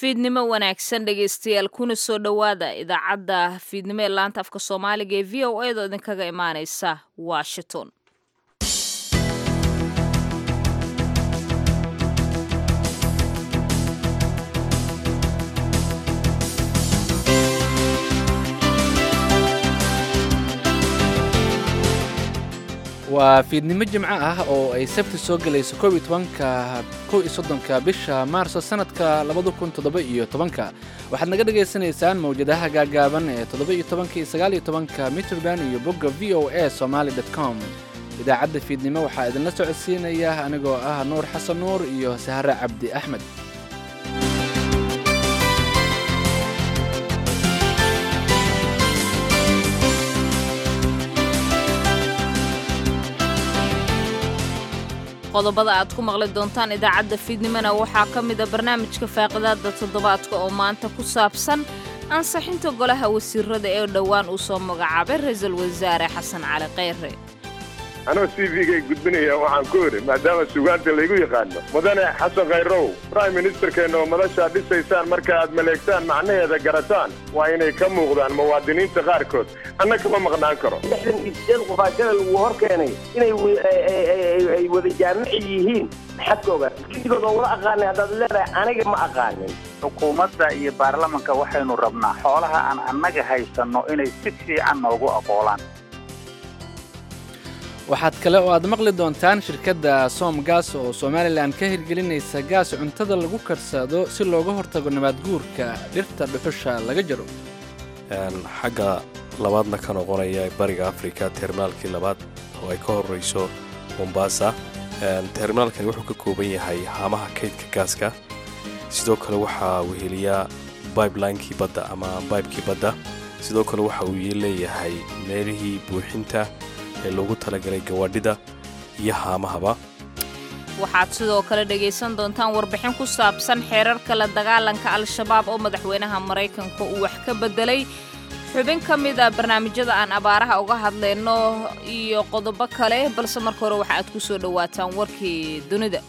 fiidnimo wanaagsan dhegaystayaal kuna soo dhowaada idaacadda fiidnimo ee laanta afka soomaaliga ee v o edo idinkaga imaaneysa washington waa fiidnimo jimco ah oo ay sabti soo gelayso kow iyo tobanka kow iyo soddonka bisha maarso sanadka labada kun toddoba iyo tobanka waxaad naga dhagaysanaysaan mawjadaha gaagaaban ee toddoba iyo tobanka iyo sagaal iyo tobanka mitrband iyo bogga v o a somaali dot com idaacadda fiidnimo waxaa idinla socodsiinaya anigoo ah nuur xasan nuur iyo sahare cabdi axmed qodobada aad ku maqli doontaan idaacadda fiidnimona waxaa ka mida barnaamijka faaqidaada toddobaadka oo maanta ku saabsan ansixinta golaha wasiirada ee dhowaan uu soo magacaabay ra-iisul wasaare xasan cali kheyre anoo c v-gay gudbinaya waxaan ku idhi maadaama sugaanta laygu yaqaano mudane xasan khayrow prime ministerkeenna oo madashaa dhisaysaan marka aad maleegtaan macnaheeda garataan waa inay ka muuqdaan muwaadiniinta qaarkood anna kama maqnaan karo lixdan iyo sideed qofaajada lagu hor keenay inay ay wada jaamici yihiin maxaad ka ogaa gidigood oo wada aqaanay haddaad leedahay aniga ma aqaanin xukuumadda iyo baarlamanka waxaynu rabnaa xoolaha aan annaga haysanno inay si fiican noogu aqoolaan waxaad kale oo aad maqli doontaan shirkadda soom gaas oo somalilan ka hirgelinaysa gaas cuntada lagu karsado si looga hortago nabaad guurka dhirta dhuxusha laga jaro xagga labaadna ka noqonaya bariga afrika terminaalkii labaad oo ay ka horrayso mombasa terminaalkani wuxuu ka kooban yahay haamaha kaydka gaaska sidoo kale waxaa weheliyaa bibelinekii badda ama baybkii badda sidoo kale waxa uu leeyahay meelihii buuxinta ee loogu talagalay gawaadhida iyo haamahaba waxaad sidoo kale dhegaysan doontaan warbixin ku saabsan xeerarka la dagaalanka al-shabaab oo madaxweynaha maraykanka uu wax ka beddelay xubin ka mid a barnaamijyada aan abaaraha uga hadlayno iyo qodobo kale balse marka hore waxa aad ku soo dhowaataan warkii dunida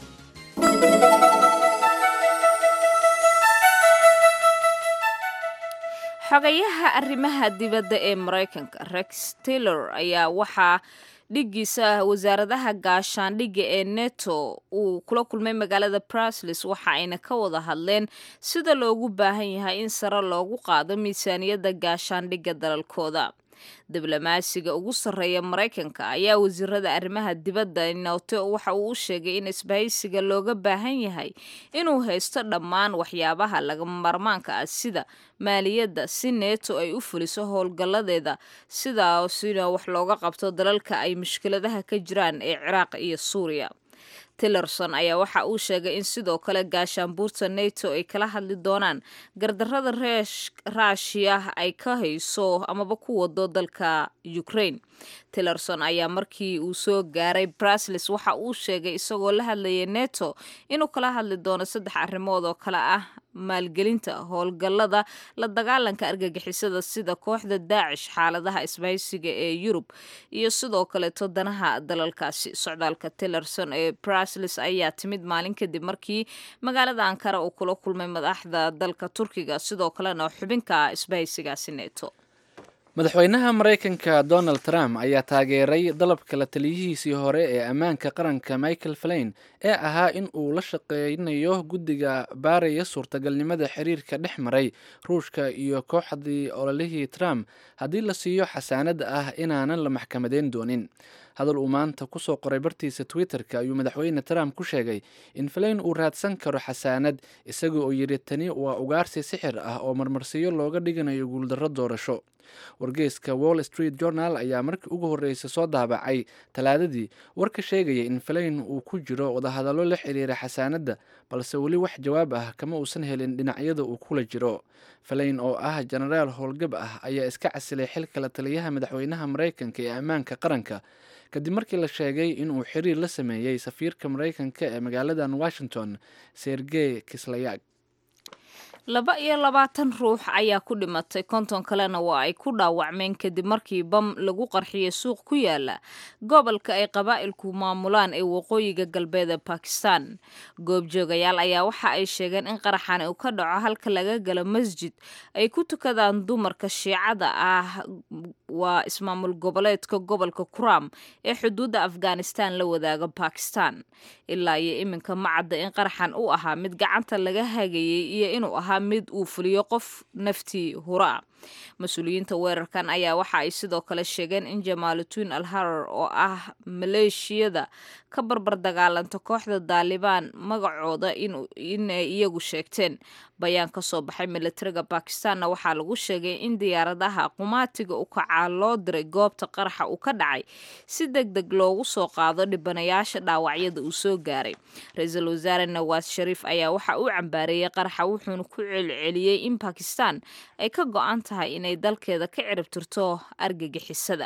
xogayaha arrimaha dibadda ee maraykanka rex taylor ayaa waxaa dhiggiisa wasaaradaha gaashaandhigga ee neto uu kula kulmay magaalada brusles waxa ayna ka wada hadleen sida loogu baahan yahay in sare loogu qaado miisaaniyadda gaashaandhigga dalalkooda diblomaasiga ugu sarreeya maraykanka ayaa wasiirada arrimaha dibadda noto waxa uu u sheegay in isbahaysiga looga baahan yahay inuu haysto dhammaan waxyaabaha lagama marmaanka ah sida maaliyadda si neeto ay u fuliso howlgalladeeda sidaasina wax looga qabto dalalka ay mushkiladaha ka jiraan ee ciraaq iyo suuriya tillerson ayaa waxa uu sheegay in sidoo kale gaashaanbuurta neto ay kala hadli doonaan gardarrada raashiya ay ka hayso amaba ku wado dalka ukraine tillerson ayaa markii uu soo gaaray brusles waxa uu sheegay isagoo la hadlayay neto inuu kala hadli doono saddex arrimood oo kale ah maalgelinta howlgallada la dagaalanka argagixisada sida kooxda daacish xaaladaha isbahaysiga ee yurub iyo sidoo kaleeto danaha dalalkaasi socdaalka tillerson ee brusles ayaa timid maalin kadib markii magaalada ankara uu kula kulmay madaxda dalka turkiga sidoo kalena xubinka isbahaysigaasi neto madaxweynaha maraykanka donald trump ayaa taageeray dalabka la taliyihiisii hore ee ammaanka qaranka michael flain ee ahaa in uu la shaqeynayo guddiga baaraya suurtagalnimada xiriirka dhex maray ruushka iyo kooxdii ololihii trump haddii la siiyo xasaanada ah inaanan la maxkamadeyn doonin hadal uu maanta kusoo qoray bartiisa twitter-ka ayuu madaxweyne trump ku sheegay in falayn uu raadsan karo xasaanad isaga oo yidhi tani waa ugaarsi sixir ah oo marmarsiyo looga dhiganayo guuldarro doorasho wargeyska wall street journal ayaa markii ugu horreysay soo daabacay talaadadii war ka sheegaya in falayn uu ku jiro wadahadallo la xiriira xasaanadda balse weli wax jawaab ah kama uusan helin dhinacyada uu kula jiro falayn oo ah jenaraal howlgab ah ayaa iska casilay xilka la taliyaha madaxweynaha maraykanka ee ammaanka qaranka kadib markii la sheegay inuu xiriir la sameeyey safiirka maraykanka ee magaaladan washington sergey kislayak laba iyo labaatan ruux ayaa ku dhimatay konton kalena waa ay ku dhaawacmeen kadib markii bam lagu qarxiyay suuq ku yaala gobolka ay qabaa'ilku maamulaan ee waqooyiga galbeed ee bakistan goobjoogayaal ayaa waxa ay sheegeen in qaraxan uu ka dhaco halka laga galo masjid ay ku tukadaan dumarka shiicada ah waa ismaamul goboleedka gobolka kuram ee xuduudda afghanistan la wadaaga bakistan ilaa iyo iminka ma cadda in qaraxan u ahaa mid gacanta laga hagayay iyo inuu ahaa mid uu fuliyo qof naftii hura mas-uuliyiinta weerarkan ayaa waxa ay sidoo kale sheegeen in jamaaludiin al harar oo ah maleeshiyada ka barbar dagaalanta kooxda daalibaan magacooda inay iyagu sheegteen bayaan ka soo baxay militariga bakistanna waxaa lagu sheegay in diyaaradaha qumaatiga u kacaa loo diray goobta qaraxa uu ka dhacay si deg deg loogu soo qaado dhibanayaasha dhaawacyada uu soo gaaray ra-iisul wasaare nawaas shariif ayaa waxa uu cambaareeyey qaraxa wuxuuna ku celceliyey in bakistan ay ka go-an tahay inay dalkeeda ka ciribtirto argagixisada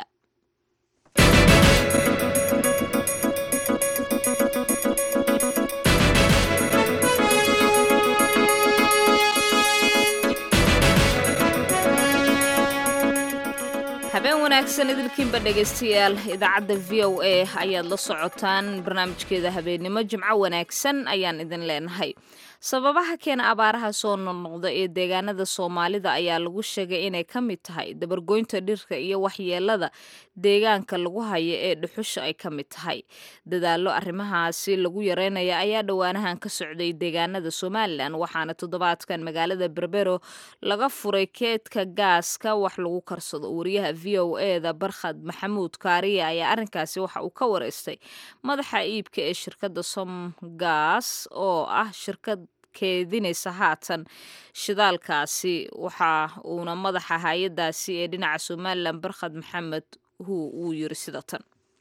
habeen wanaagsan idilkiinba dhegaystayaal idaacadda v o a ayaad la socotaan barnaamijkeeda habeennimo jimco wanaagsan ayaan idin leenahay sababaha keena abaaraha soo noqnoqda ee deegaanada soomaalida ayaa lagu sheegay inay ka mid tahay dabargoynta dhirka iyo waxyeelada deegaanka lagu hayo ee dhuxusha ay ka mid tahay dadaallo arrimahaasi lagu yareynaya ayaa dhowaanahan ka socday deegaanada somalilan waxaana toddobaadkan magaalada berbero laga furay keedka gaaska wax lagu karsado wariyaha v o eda barkhad maxamuud kaariya ayaa arrinkaasi waxa uu ka wareystay madaxa iibka ee shirkadda somgas oo ah shirkad keedinaysa haatan shidaalkaasi waxa uuna madaxa hay-adaasi ee dhinaca somalilan barkhad maxamed hu uu yiri sida tan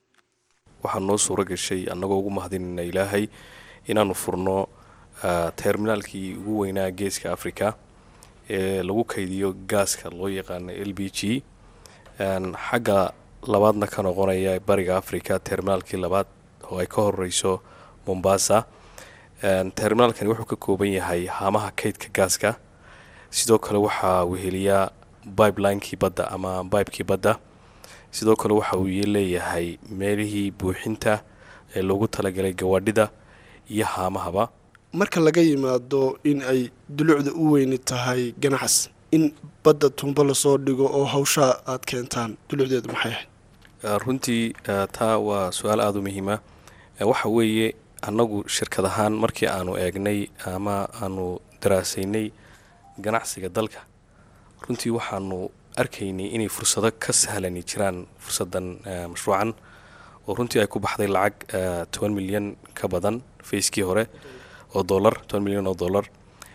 waxaa noo suuro gashay annagoo ugu mahadinayna ilaahay inaannu furno terminaalkii ugu weynaa geeska africa ee lagu kaydiyo gaaska loo yaqaano l b g xagga labaadna ka noqonaya bariga africa terminaalkii labaad oo ay ka horeyso mombasa terminaalkani wuxuu ka kooban yahay haamaha kaydka gaaska sidoo kale waxaa weheliyaa bibelinekii badda ama bibekii badda sidoo kale waxa uu leeyahay meelihii buuxinta ee loogu talagalay gawaadhida iyo haamahaba marka laga yimaado in ay dulucda u weyni tahay ganacsi in badda tumbo lasoo dhigo oo hawshaa aad keentaan dulucdeedu maxay ahayd runtii taa waa su-aal aada u muhiima waxa weeye annagu shirkad ahaan markii aanu eegnay ama aanu daraasaynay ganacsiga dalka runtii waxaanu arkaynay inay fursado ka sahlani jiraan fursadan mashruucan oo runtii ay ku baxday lacag toban milyan ka badan fayskii hore oo dolar toban milyan oo dollar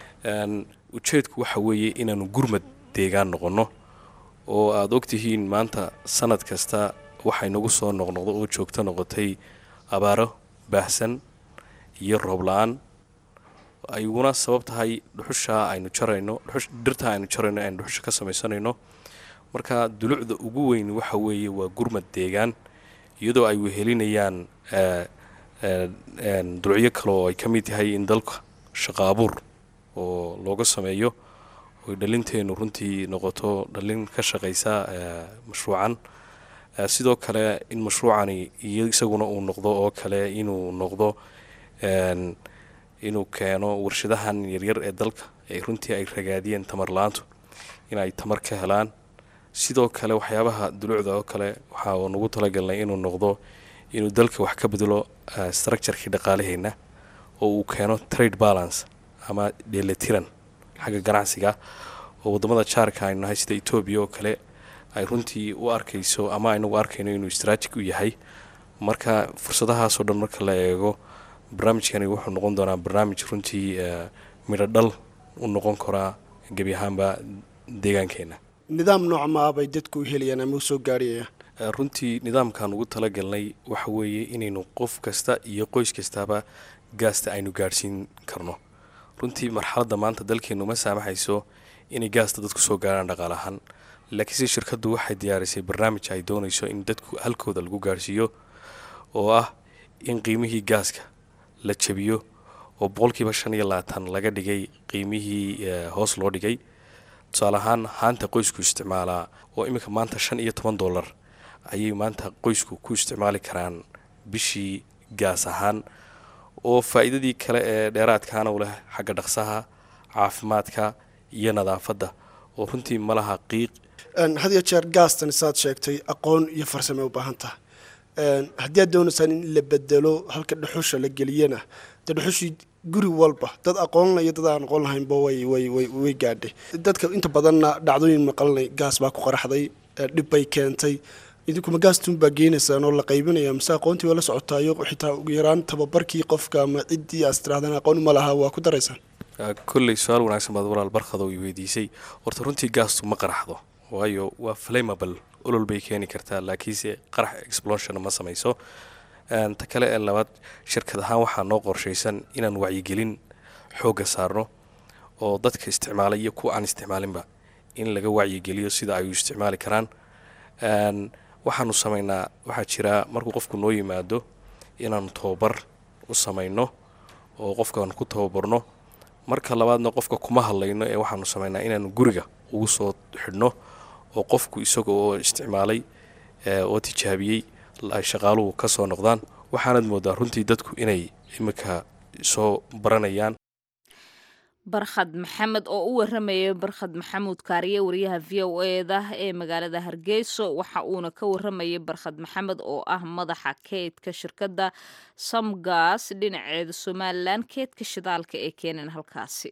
ujeedku waxa weeye inaanu gurmad deegaan noqonno oo aada ogtihiin maanta sanad kasta waxay nagu soo noqnoqdo oo joogto noqotay abaaro baahsan iyo roob la-aan ayguna sabab tahay dhuxushaa aynu jarayno dhirtaa aynu jarayno aynu dhuxusha ka samaysanayno marka dulucda ugu weyn waxa weeye waa gurmad deegaan iyadoo ay wehelinayaan dulucyo kale oo ay ka mid yahay in dalka shaqo abuur oo looga sameeyo oy dhalinteennu runtii noqoto dhalin ka shaqaysa mashruucan sidoo kale in mashruucani iyo isaguna uu noqdo oo kale inuu noqdo inuu keeno warshadahan yaryar ee dalka ee runtii ay ragaadiyeen tamar la-aantu in ay tamar ka helaan sidoo kale waxyaabaha dulucda oo kale waxaa nagu talagalnay inuu noqdo inuu dalka wax ka bedelo structurkii dhaqaalaheenna oo uu keeno trade balance ama dheelatiran xagga ganacsiga oo wadamada jaarka aynu nahay sida etoobiya oo kale ay runtii u arkayso ama aynagu arkayno inuu straajig u yahay marka fursadahaasoo dhan marka la eego barnaamijkani wuxuu noqon doonaa barnaamij runtii midho dhal u noqon karaa gebi ahaanba deegaankeenna nidaam noocmaa bay dadku u helayaan ama u soo gaarhayayaan runtii nidaamkan ugu talagalnay waxa weeye inaynu qof kasta iyo qoys kastaba gaasta aynu gaadhsiin karno runtii marxaladda maanta dalkeennu ma saamaxayso inay gaasta dadku soo gaarhaan dhaqaal ahaan laakiinse shirkaddu waxay diyaarisay barnaamij ay doonayso in dadku halkooda lagu gaarhsiiyo oo ah in qiimihii gaaska la jabiyo oo boqolkiiba shan iyo labaatan laga dhigay qiimihii hoos loo dhigay tusaale ahaan haanta qoysku isticmaalaa oo iminka maanta shan iyo toban dollar ayay maanta qoysku ku isticmaali karaan bishii gaas ahaan oo faa'iidadii kale ee dheeraadkaana u leh xagga dhaqsaha caafimaadka iyo nadaafadda oo runtii malaha qiiq had iyo jeer gaastan saad sheegtay aqoon iyo farsame u baahan tahay haddii aad doonaysaan in la bedelo halka dhuxusha la geliyana dee dhuxushii guri walba dad aqoonla iyo dad aan aqoon lahaynba way way way way gaadhay dadka inta badanna dhacdooyin maqalnay gaas baa ku qaraxday dhib bay keentay idinkuma gaastun baa geenaysaan oo la qaybinaya mise aqoontii waa la socotaayo xitaa ugu yaraan tababarkii qofka ama ciddii aas tirahdaan aqoon uma lahaa waa ku daraysaan kolley su-aal wanaagsan baad walaal barkado i weydiisay horta runtii gaastu ma qaraxdo waayo waa flamable olol bay keeni kartaa laakiinse qarax explosion ma samayso ta kale ee labaad shirkad ahaan waxaa noo qorshaysan inaan wacyigelin xoogga saarno oo dadka isticmaala iyo kuwa aan isticmaalinba in laga wacyigeliyo sida ay u isticmaali karaan waxaanu samaynaa waxaa jira markuu qofku noo yimaado inaanu tababar u samayno oo qofkaan ku tababarno marka labaadna qofka kuma hadlayno ee waxaanu samaynaa inaanu guriga ugu soo xidhno oo qofku isaga oo isticmaalay oo tijaabiyey ay shaqaaluhu ka soo noqdaan waxaanad moodaa runtii dadku inay iminka soo baranayaan barkhad maxamed oo u waramayay barkhad maxamuud kaariye wariyaha v o eda ee magaalada hargeyso waxa uuna ka waramayay barkhad maxamed oo ah madaxa keydka shirkadda samgas dhinaceeda somalilan keydka shidaalka ee keenan halkaasi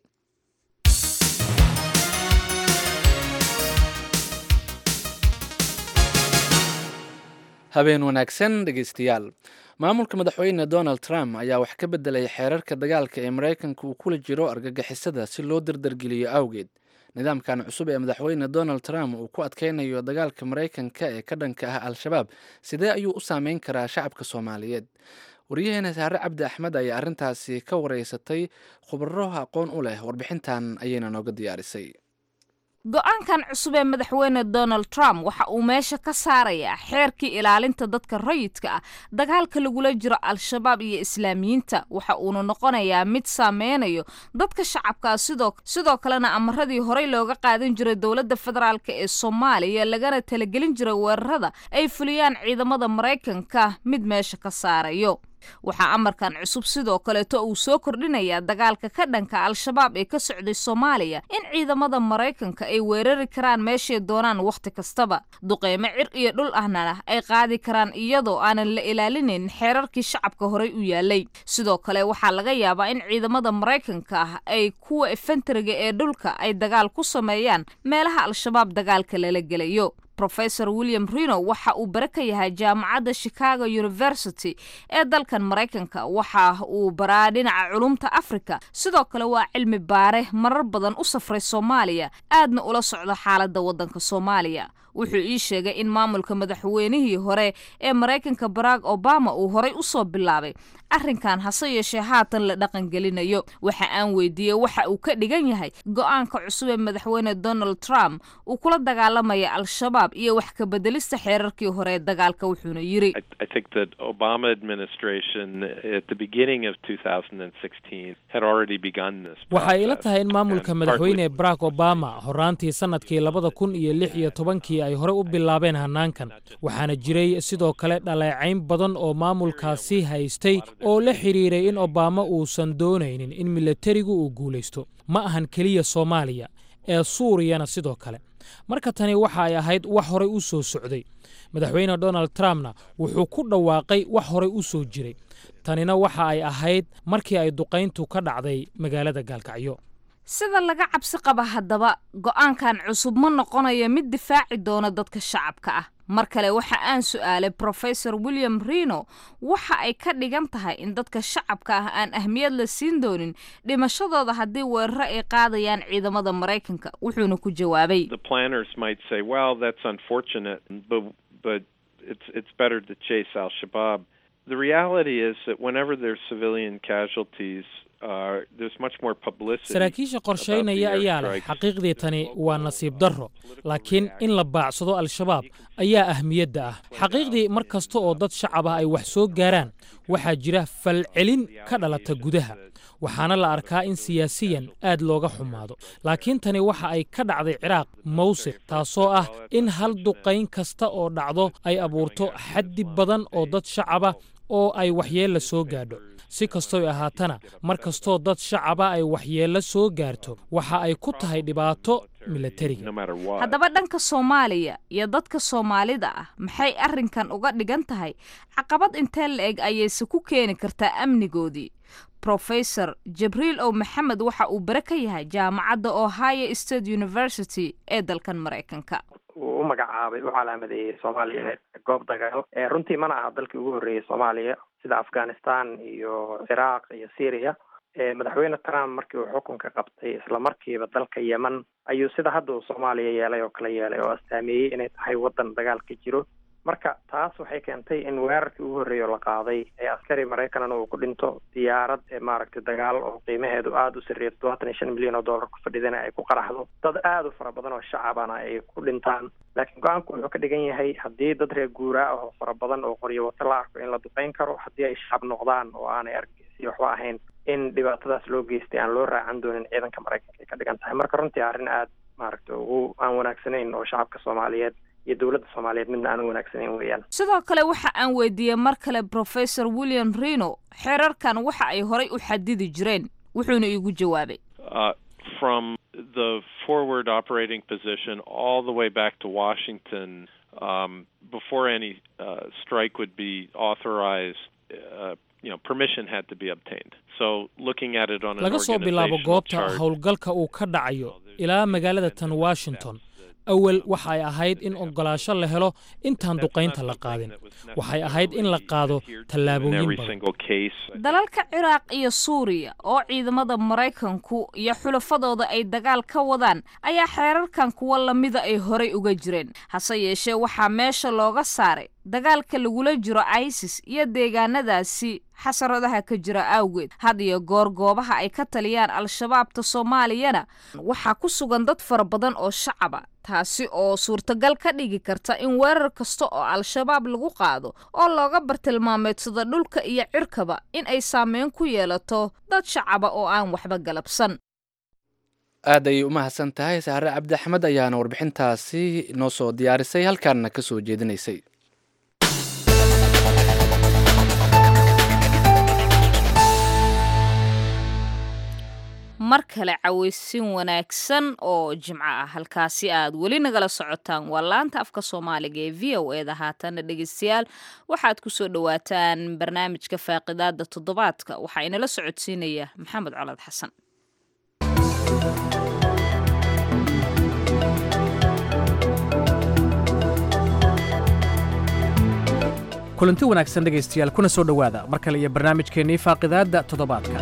habeen wanaagsan dhegeystayaal maamulka madaxweyne donald trump ayaa wax ka bedelay xeerarka dagaalka ee maraykanka uu kula jiro argagixisada si loo dardargeliyo awgeed nidaamkan cusub ee madaxweyne donald trump uu ku adkeynayo dagaalka maraykanka ee ka dhanka ah al-shabaab sidee ayuu u saameyn karaa shacabka soomaaliyeed waryaheena saare cabdi axmed ayaa arrintaasi ka wareysatay khubaro aqoon u leh warbixintan ayayna nooga diyaarisay go-aankan cusub ee madaxweyne donald trump waxa uu meesha ka saarayaa xeerkii ilaalinta dadka rayidka ah dagaalka lagula jiro al-shabaab iyo islaamiyiinta waxa uuna noqonayaa mid saameynayo dadka shacabkaa sidoo sidoo kalena amaradii horey looga qaadan jiray dowladda federaalk ee soomaaliya lagana talagelin jiray weerarada ay fuliyaan ciidamada maraykanka mid meesha ka saarayo waxaa amarkan cusub sidoo kaleeto uu soo kordhinayaa dagaalka ka dhanka al-shabaab ee ka socday soomaaliya in ciidamada maraykanka ay weerari karaan meeshay doonaan wakhti kastaba duqeymo cir iyo dhul ahna ay qaadi karaan iyadoo aanan la ilaalinayn xeerarkii shacabka horey u yaalay sidoo kale waxaa laga yaabaa in ciidamada maraykanka ah ay kuwa efentariga ee dhulka ay dagaal ku sameeyaan meelaha al-shabaab dagaalka lala gelayo rofesor william rino waxa uu bare ka yahay jaamacadda chicago university ee dalkan maraykanka waxa uu baraa dhinaca culumta africa sidoo kale waa cilmi baare marar badan u safray soomaaliya aadna ula socda xaaladda waddanka soomaaliya wuxuu ii sheegay in maamulka madaxweynihii hore ee maraykanka barack obama uu horay u soo bilaabay arrinkan hase yeeshee haatan la dhaqangelinayo waxa aan weydiiyey waxa uu ka dhigan yahay go-aanka cusub ee madaxweyne donald trump uu kula dagaalamaya al-shabaab iyo wax ka bedelista xeerarkii hore ee dagaalka wuxuuna yiri waxay ila tahay in maamulka madaxweyne barack obama horaantii sannadkii labada kun iyo lix iyo tobankii ay horey u bilaabeen hannaankan waxaana jiray sidoo kale dhaleecayn badan oo maamulkaasi haystay oo la xidhiiray in obama uusan doonaynin in milatarigu uu guulaysto ma ahan keliya soomaaliya ee suuriyana sidoo kale marka tani waxa ay ahayd wax horey u soo socday madaxweyne donald trumpna wuxuu ku dhawaaqay wax horey u soo jiray tanina waxa ay ahayd markii ay duqayntu ka dhacday magaalada gaalkacyo sida laga cabsi qaba haddaba go-aankan cusub ma noqonayo mid difaaci doona dadka shacabka ah mar kale waxa aan su'aalay profesor william rino waxa ay ka dhigan tahay in dadka shacabka ah aan ahmiyad la siin doonin dhimashadooda haddii weeraro ay qaadayaan ciidamada maraykanka wuxuuna ku jawaabay The reality is that whenever there's civilian casualties saraakiisha qorshaynaya ayaa leh xaqiiqdii tani waa nasiib darro laakiin in la baacsado al-shabaab ayaa ahmiyadda ah xaqiiqdii mar kasta oo dad shacab ah ay wax soo gaaraan waxaa jira falcelin ka dhalata gudaha waxaana la arkaa in siyaasiyan aad looga xumaado laakiin tani waxa ay ka dhacday ciraaq mawsiq taasoo ah in hal duqayn kasta oo dhacdo ay abuurto xaddi badan oo dad shacaba oo ay waxyeella soo gaadho si kastoy ahaatana mar kastoo dad shacaba ay waxyeello soo gaarto waxa ay ku tahay dhibaato milatariga haddaba dhanka soomaaliya iyo dadka soomaalida ah maxay arrinkan uga dhigan tahay caqabad intee la eg ayayse ku keeni kartaa amnigoodii professor jibriil ow maxamed waxa uu bare ka yahay jaamacadda ohio state university ee dalkan maraykanka uu u magacaabay u calaamadeeyey soomaaliya goob dagaal runtii mana aha dalkii ugu horreeyey soomaaliya sida afghanistan iyo ciraaq iyo syria madaxweyne trump markii uu xukunka qabtay isla markiiba dalka yemen ayuu sida hadda uu soomaaliya yeelay oo kala yeelay oo astaameeyey inay tahay waddan dagaal ka jiro marka taas waxay keentay in weerarkii ugu horreeya oo la qaaday ee askari maraykanna uu ku dhinto diyaarad ee maaragtay dagaal oo qiimaheedu aada u sarreeya todobaatan iyo shan milyan oo dollar ku fadhidana ay ku qaraxdo dad aada u fara badan oo shacabana ay ku dhintaan laakiin go-aanku wuxuu ka dhigan yahay haddii dad reer guuraa ah oo fara badan oo qoryo wato la arko in la duqeyn karo haddii ay shacab noqdaan oo aanay argeysi waxba ahayn in dhibaatadaas loo geystay aan loo raacan doonin ciidanka maraykanka ay ka dhigan tahay marka runtii arrin aada maaragtay ugu aan wanaagsanayn oo shacabka soomaaliyeed iyo dowladda soomaaliyeed midna aan u wanaagsanayn weeyaan sidoo kale waxa aan weydiiyey mar kale professor william reno xeerarkan waxa ay horay u xadidi jireen wuxuuna iigu jawaabay from the forward operating position all the way back to Washington um, before any uh, strike would be authorized. Uh, you know, permission had to be obtained. So looking at it on an laga soo bilaabo goobta chart, howlgalka uu ka dhacayo ilaa magaalada tan washington awal waxay ahayd in ogolaasho la helo intaan duqaynta la qaadin waxay ahayd in la qaado tallaabooyin every badan single case. dalalka ciraaq iyo suuriya oo ciidamada maraykanku iyo xulafadooda ay dagaal ka wadaan ayaa xeerarkan kuwa lamida ay horay uga jireen hase yeeshee waxaa meesha looga saaray dagaalka lagula jiro isis iyo deegaanadaasi xasaradaha ka jira awgeed had iyo goor goobaha ay ka taliyaan al-shabaabta soomaaliyana waxaa ku sugan dad fara badan oo shacaba taasi oo suurtagal ka dhigi karta in weerar kasta oo al-shabaab lagu qaado oo looga bartilmaameedsado dhulka iyo cirkaba in ay saameyn ku yeelato dad shacaba oo aan waxba galabsan aad ayay u mahadsan tahay saare cabdi axmed ayaana warbixintaasi noo soo diyaarisay halkaana ka soo jeedinaysay mar kale cawaysin wanaagsan oo jimco ah halkaasi aad weli nagala socotaan waa laanta afka soomaaliga ee v o eda haatana dhegeystayaal waxaad ku soo dhowaataan barnaamijka faaqidaada toddobaadka waxaa inala socodsiinaya maxamed colad xasan kulanti wanaagsan dhegaystayaal kuna soo dhowaada mar kale iyo barnaamijkeennii faaqidaadda toddobaadka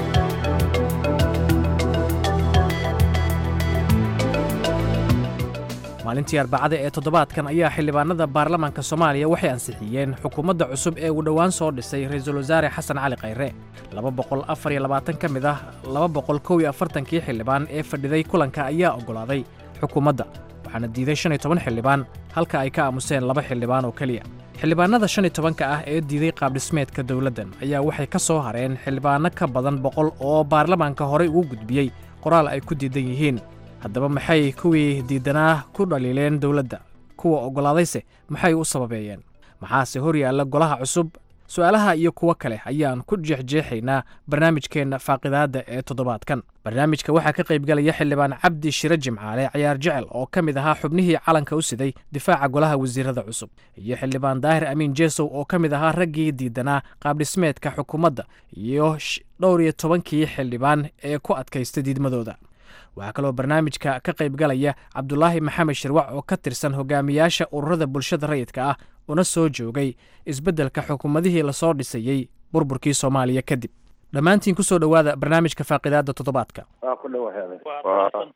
maalintii arbacada ee toddobaadkan ayaa xildhibaanada baarlamaanka soomaaliya waxay ansixiyeen xukuumadda cusub ee uu dhowaan soo dhisay ra-iisul wasaare xasan cali khayre laba boqol afar iyo labaatan ka mid ah laba boqol kow iyo afartankii xildhibaan ee fadhiday kulanka ayaa oggolaaday xukuumadda waxaana diiday shan iyo toban xildhibaan halka ay ka aamuseen laba xildhibaan oo keliya xildhibaanada shan iyo tobanka ah ee diiday qaabdhismeedka dowladdan ayaa waxay ka soo hareen xildhibaano ka badan boqol oo baarlamaanka horey ugu gudbiyey qoraal ay ku diidan yihiin haddaba maxay kuwii diidanaa ku dhaliileen dowladda kuwa oggolaadayse maxay u sababeeyeen maxaase hor yaalla golaha cusub su'aalaha iyo kuwo kale ayaan ku jeexjeexaynaa barnaamijkeenna faaqidaadda ee toddobaadkan barnaamijka waxaa ka qaybgalaya xildhibaan cabdi shire jimcaale cayaar jecel oo ka mid ahaa xubnihii calanka u siday difaaca golaha wasiirada cusub iyo xildhibaan daahir amiin jeesow oo ka mid ahaa raggii diidanaa qaabdhismeedka xukuumadda iyo dhowr iyo tobankii xildhibaan ee ku adkaysta diidmadooda waxaa kaloo barnaamijka ka qaybgalaya cabdulaahi maxamed shirwac oo ka tirsan hogaamiyaasha ururada bulshada rayidka ah una soo joogay isbeddelka xukuumadihii lasoo dhisayey burburkii soomaaliya kadib dhammaantiin ku soo dhowaada barnaamijka faaqidaadda toddobaadka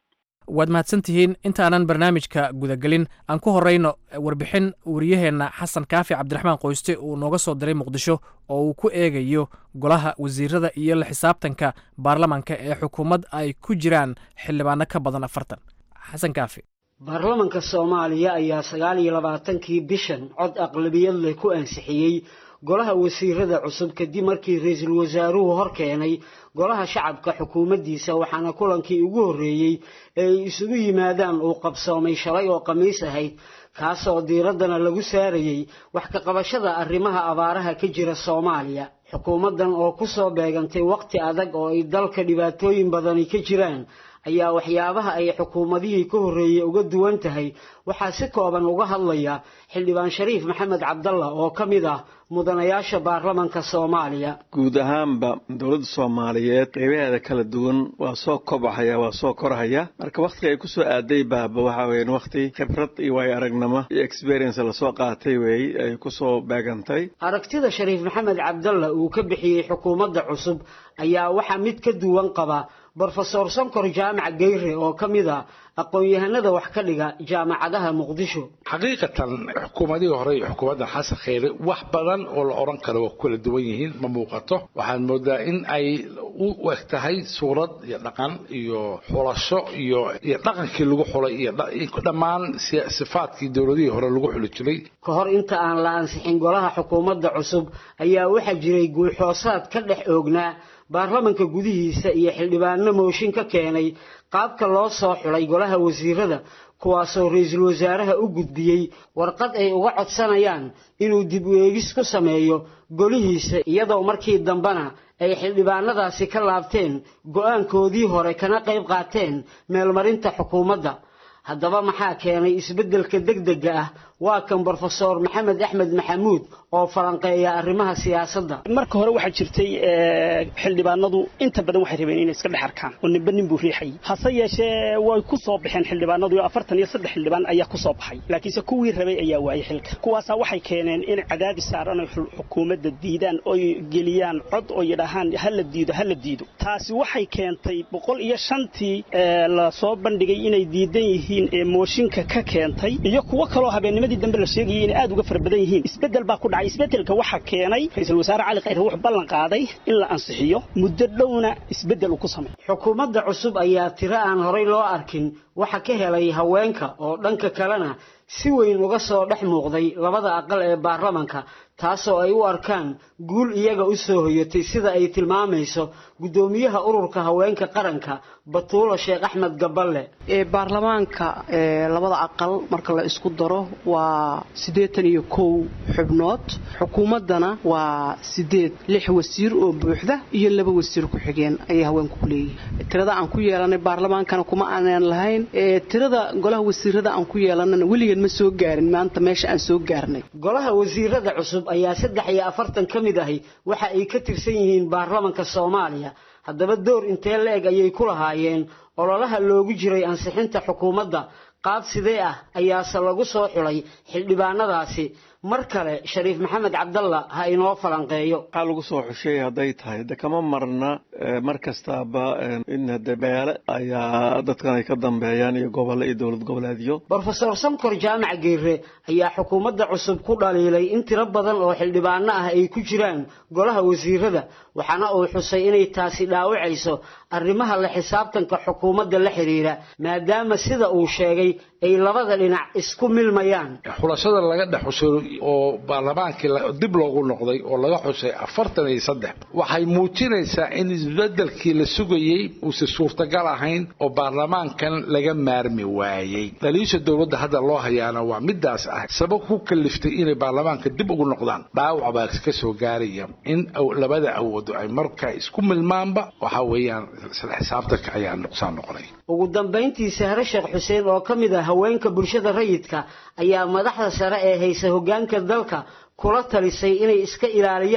waad mahadsan tihiin intaanan barnaamijka gudagelin aan ku horeyno warbixin wariyaheenna xasan kaafi cabdiraxmaan qoyste uu nooga soo diray muqdisho oo uu ku eegayo golaha wasiirada iyo la xisaabtanka baarlamanka ee xukuumad ay ku jiraan xildhibaano ka badan afartan xasan kaafi baarlamanka soomaaliya ayaa sagaal iyo labaatankii bishan cod aqlabiyad leh ku ansixiyey golaha wasiirada cusub kadib markii ra-iisul wasaaruhu hor keenay golaha shacabka xukuumaddiisa waxaana kulankii ugu horreeyey ee ay isugu yimaadaan uu qabsoomay shalay oo khamiis ahayd kaasoo diiraddana lagu saarayey wax ka qabashada arrimaha abaaraha ka jira soomaaliya xukuumaddan oo ku soo beegantay waqti adag oo ay dalka dhibaatooyin badani ka jiraan ayaa waxyaabaha ay xukuumadihii ka horreeyey uga duwan tahay waxaa si kooban uga hadlaya xildhibaan shariif maxamed cabdalla oo ka mid ah mudanayaasha baarlamanka soomaaliya guud ahaanba dowladda soomaaliyeed qeybaheeda kala duwan waa soo kobahaya waa soo korhaya marka wakhtiga ay kusoo aaday baaba waxa weyan wakhti khibrad iyo waayo aragnimo iyo experience lasoo qaatay weey ay kusoo beegantay aragtida shariif maxamed cabdalla uu ka bixiyey xukuumadda cusub ayaa waxaa mid ka duwan qaba brofesor sankor jaamac geyre oo ka mid a aqoon-yahanada wax ka dhiga jaamacadaha muqdisho xaqiiqatan xukuumadihii hore iyo xukuumaddan xasan kheyre wax badan oo la odhan karo waa ku kala duwan yihiin ma muuqato waxaan moodaa in ay u eg tahay suurad iyo dhaqan iyo xulasho iyo iyo dhaqankii lagu xulay iyo dhammaan sifaadkii dowladihii hore lagu xuli jiray ka hor inta aan la ansixin golaha xukuumadda cusub ayaa waxaa jiray guuxoosaad ka dhex oognaa baarlamanka gudihiisa iyo xildhibaano mooshin ka keenay qaabka loo soo xulay golaha wasiirada kuwaasoo ra-iisul wasaaraha u gudbiyey warqad ay uga codsanayaan inuu dib u eegis ku sameeyo golihiisa iyadoo markii dambena ay xildhibaanadaasi ka laabteen go-aankoodii hore kana qayb qaateen meelmarinta xukuumadda haddaba maxaa keenay isbeddelka degdega ah waa kan brofesor maxamed axmed maxamuud oo falanqeeya arrimaha siyaasadda marka hore waxaa jirtay xildhibaanadu inta badan waxay rabeen inay iska dhex arkaan oo ninba nin buu riixayay hase yeeshee way ku soo baxeen xildhibaanadu afartan iyo saddex xildhibaan ayaa ku soo baxay laakiinse kuwii rabay ayaa waayay xilka kuwaasaa waxay keeneen in cadaadis saaran ay xukuumadda diidaan oy geliyaan cod oo yidhaahaan hala diido hala diido taasi waxay keentay boqol iyo shantii la soo bandhigay inay diidan yihiin ee mooshinka ka keentay iyo kuwo kaloo habeennimadii dambe la sheegayay inay aad uga fara badan yihiin isbeddel baa ku dhacay isbeddelka waxaa keenay ra-iisul wasaare cali khayre wuxuu ballan qaaday in la ansixiyo muddo dhowna isbeddel uu ku sameeyo xukuumadda cusub ayaa tiro aan horay loo arkin waxa ka helay haweenka oo dhanka kalena si weyn uga soo dhex muuqday labada aqal ee baarlamanka taasoo ay u arkaan guul iyaga u soo hoyatay sida ay tilmaamayso guddoomiyaha ururka haweenka qaranka batuula sheekh axmed gaballe baarlamaanka labada aqal marka la isku daro waa siddeetan iyo kow xubnood xukuumaddana waa sideed lix wasiir oo buuxda iyo laba wasiir ku-xigeen ayay haweenku ku leeyihin tirada aan ku yeelanay baarlamaankana kuma aanan lahayn tirada golaha wasiirada aan ku yeelanana weligeed ma soo gaarin maanta meesha aan soo gaarnay golaha wasiirada cusub ayaa saddex iyo afartan ka mid ahi waxa ay ka tirsan yihiin baarlamanka soomaaliya haddaba door intee la-eg ayay ku lahaayeen ololaha loogu jiray ansixinta xukuumadda qaab sidee ah ayaase lagu soo xulay xildhibaanadaasi mar kale shariif maxamed cabdalla ha inoo falanqeeyo waxaa lagu soo xushay hadday tahay de kama marna mar kastaaba in hade beele ayaa dadkan ay ka dambeeyaan iyo gobollo iyo dowlad goboleedyo brofesor sankor jaamac geere ayaa xukuumadda cusub ku dhaliilay in tiro badan oo xildhibaano ah ay ku jiraan golaha wasiirada waxaana uu xusay inay taasi dhaawacayso arrimaha la xisaabtanka xukuumadda la xidhiidha maadaama sida uu sheegay ay labada dhinac isku milmayaan xulashada laga dhex xushay oo baarlamaankii dib loogu noqday oo laga xushay afartan iyo saddex waxay muujinaysaa in isbedelkii la sugayey uusan suurtagal ahayn oo baarlamaankan laga maarmi waayey dhaliisha dowladda hadda loo hayaana waa midaas ah sabab ku kaliftay inay baarlamaanka dib ugu noqdaan dhaawac baa ka soo gaaraya in labada awoodo ay markaa isku milmaanba waxa weeyaan isla xisaabtanka ayaa nuqsaan noqonay ugu dambayntii sahre sheekh xuseen oo ka mid ah haweenka bulshada rayidka ayaa madaxda sare ee haysa hoggaanka dalka kula talisay inay iska ilaaliyaan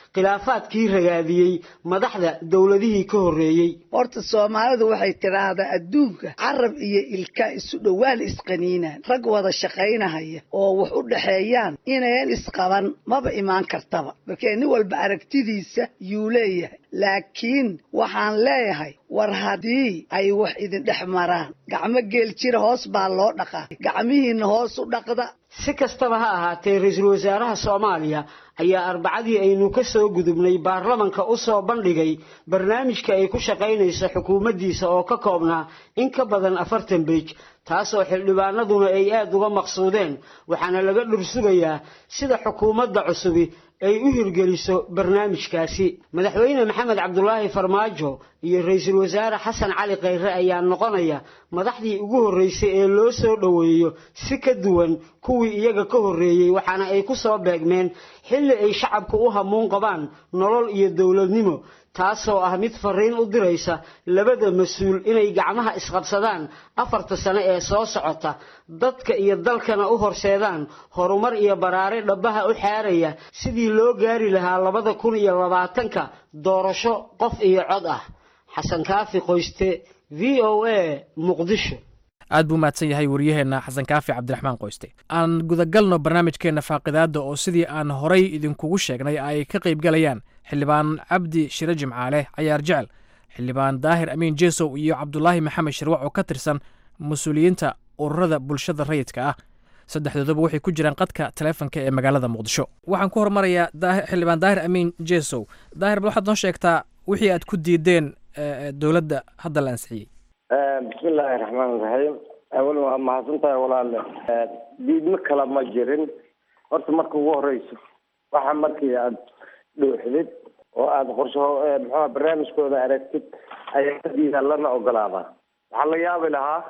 khilaafaadkii ragaadiyey madaxda dowladihii ka horreeyey horta soomaalidu waxay tidhaahdaa adduunka carab iyo ilka isu dhowaan isqaniinaan rag wada shaqaynahaya oo wax u dhexeeyaan inayan isqaban maba imaan kartaba markee nin walba aragtidiisa yuu leeyahay laakiin waxaan leeyahay war haddii ay wax idin dhex maraan gacmo geel jira hoos baa loo dhaqaa gacmihiinna hoos u dhaqda si kastaba ha ahaatee ra-iisul wasaaraha soomaaliya ayaa arbacadii aynu ka soo gudubnay baarlamanka u soo bandhigay barnaamijka ay ku shaqaynayso xukuumaddiisa oo ka koobnaa in ka badan afartan beej taasoo xildhibaanaduna ay aada uga maqsuudeen waxaana laga dhursugayaa sida xukuumadda cusubi ay u hirgeliso barnaamijkaasi madaxweyne maxamed cabdulaahi farmaajo iyo ra-iisul wasaare xasan cali khayre ayaa noqonaya madaxdii ugu horreysay ee loo soo dhoweeyo si ka duwan kuwii iyaga ka horreeyey waxaana ay ku soo beegmeen xilli ay shacabku u hamuun qabaan nolol iyo dowladnimo taasoo ah mid fariin u diraysa labada mas-uul inay gacmaha isqabsadaan afarta sano ee soo socota dadka iyo dalkana u horseedaan horumar iyo baraare dhabbaha u xaaraya sidii loo gaari lahaa labada kun iyo labaatanka doorasho qof iyo cod ah xasan kaafi qoyste v o a muqdisho aad buu mahadsan yahay wariyaheenna xasan kaafi cabdiraxmaan qoyste aan gudagalno barnaamijkeenna faaqidaadda oo sidii aan horay idinkugu sheegnay ay ka qaybgalayaan xildhibaan cabdi shire jimcaale cayaar jecel xildhibaan daahir amiin jesow iyo cabdulaahi maxamed shirwac oo ka tirsan mas-uuliyiinta ururada bulshada rayidka ah saddexdooduba waxay ku jiraan qadka taleefonka ee magaalada muqdisho waxaan ku hormarayaa xildhibaan daahir amiin jesow daahir bal waxaad noo sheegtaa wixii aad ku diideen dowladda hadda la ansixiyey bismillaahi raxmaan raxiim awal waa mahadsan tahay walaale diidmo kale ma jirin horta marka ugu horeyso waxa markii aad dhuuxdid oo aada qorsho muxua barnaamijkooda aragtid ayaa diida lana ogolaadaa waxaa la yaabi lahaa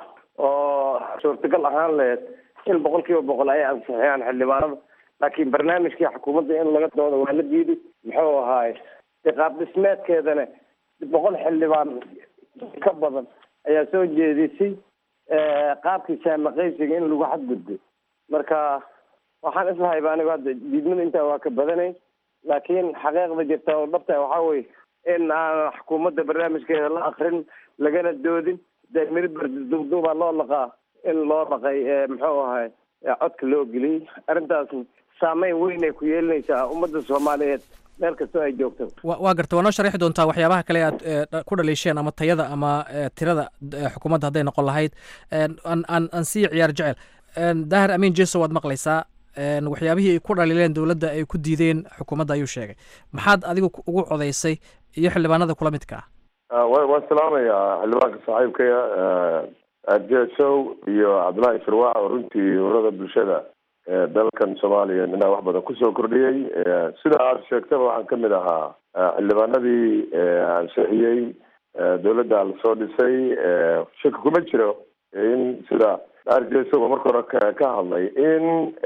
oo suurtagal ahaan laheyd in boqol kiiba boqol ay ansixiyaan xildhibaanada laakiin barnaamijkii xukuumadda in laga doodo waa la diiday muxuu ahaaye iqaab dhismeedkeedana boqol xildhibaan ka badan ayaa soo jeedisay qaabkii saamaqaysiga in lagu xadgudbo marka waxaan islahayba anigu hadda diidmada intaa waa ka badanay laakiin xaqiiqda jirta oo dhabta waxaa weye in aan xukuumadda barnaamijkeeda la akrin lagana doodin dee miribar duubduubaa loo laqaa in loo dhaqay muxuu ahay codka loo geliyey arrintaasna saameyn weyn ay ku yeelinaysaa ummadda soomaaliyeed meel kastoo ay joogto waa garta waa noo sharixi doontaa waxyaabaha kale aad ku dhaliisheen ama tayada ama tirada xukuumadda hadday noqon lahayd aan aan sii ciyaar jecel daahir amiin jeso waad maqlaysaa waxyaabihii ay ku dhaliileen dowladda ay ku diideen xukuumadda ayuu sheegay maxaad adigu ugu codaysay iyo xildhibaanada kula midka ah waan salaamayaa xildhibaanka saaxiibkaya jesow iyo cabdullaahi shirwaac oo runtii urada bulshada dalkan soomaaliya inaa wax badan kusoo kordhiyey sida aad sheegtaba waxaan kamid ahaa xildhibaanadii ansixiyey dowladda lasoo dhisay shaki kuma jiro in sida arjesow marka hore ka hadlay in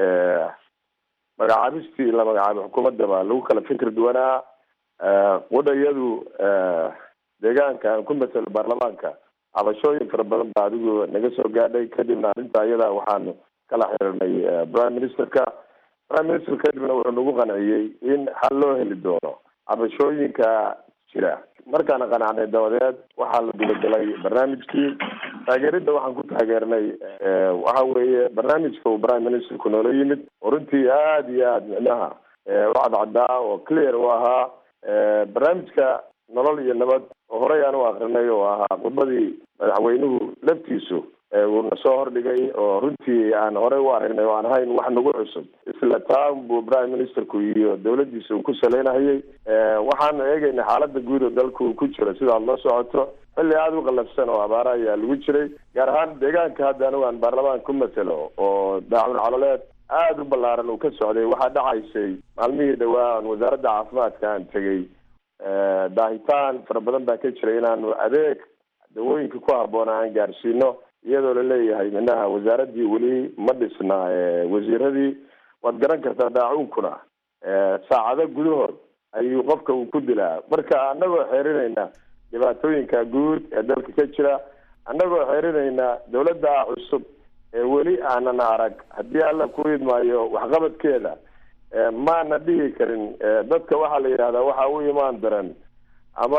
magacaabistii la magacaabay xukuumaddaba lagu kala fikir duwanaa wadhayadu deegaanka aan ku matelo baarlamaanka cabashooyin fara badan baa adigu naga soo gaadhay kadibna arrinta ayada waxaanu kala xiriirnay prime ministerka prime minister kadibna wuxuu nagu qanciyey in xal loo heli doono cabashooyinka jira markaana qanacnay dabadeed waxaa la gudagalay barnaamijkii taageeridda waxaan ku taageernay waxa weeye barnaamijka uu prime ministerku noola yimid oo runtii aada iyo aada micnaha u cadcadaa oo clear u ahaa barnaamijka nolol iyo nabad oo horey aan u akrinay oo ahaa khudbadii madaxweynuhu laftiisu uuna soo hordhigay oo runtii aan horey u aragnay oo aan ahayn wax nagu cusub isla taan buu prime ministerku iyo dowladdiisa uu ku saleynahayay waxaanu eegaynay xaalada guud oo dalka uu ku jiro sidaad la socoto xilli aada u qalafsan oo abaara ayaa lagu jiray gaar ahaan deegaanka hadda anigu aan baarlamaan ku matelo oo daacun caloleed aada u ballaaran uu ka socday waxaa dhacaysay maalmihii dhawaa aan wasaaradda caafimaadka aan tegey daahitaan fara badan baa ka jiray inaanu adeeg dawooyinka ku habboona aan gaarsiino iyadoo laleeyahay minaha wasaaraddii weli ma dhisna wasiiradii waad garan kartaa daacuunkuna saacado gudahood ayuu qofka uu ku dilaa marka annagoo xeerinayna dhibaatooyinka guud ee dalka ka jira annagoo xeerinayna dowladda cusub ee weli aanan arag haddii alla ku idmaayo waxqabadkeeda maana dhihi karin dadka waxaa la yidhahdaa waxaa u imaan daran ama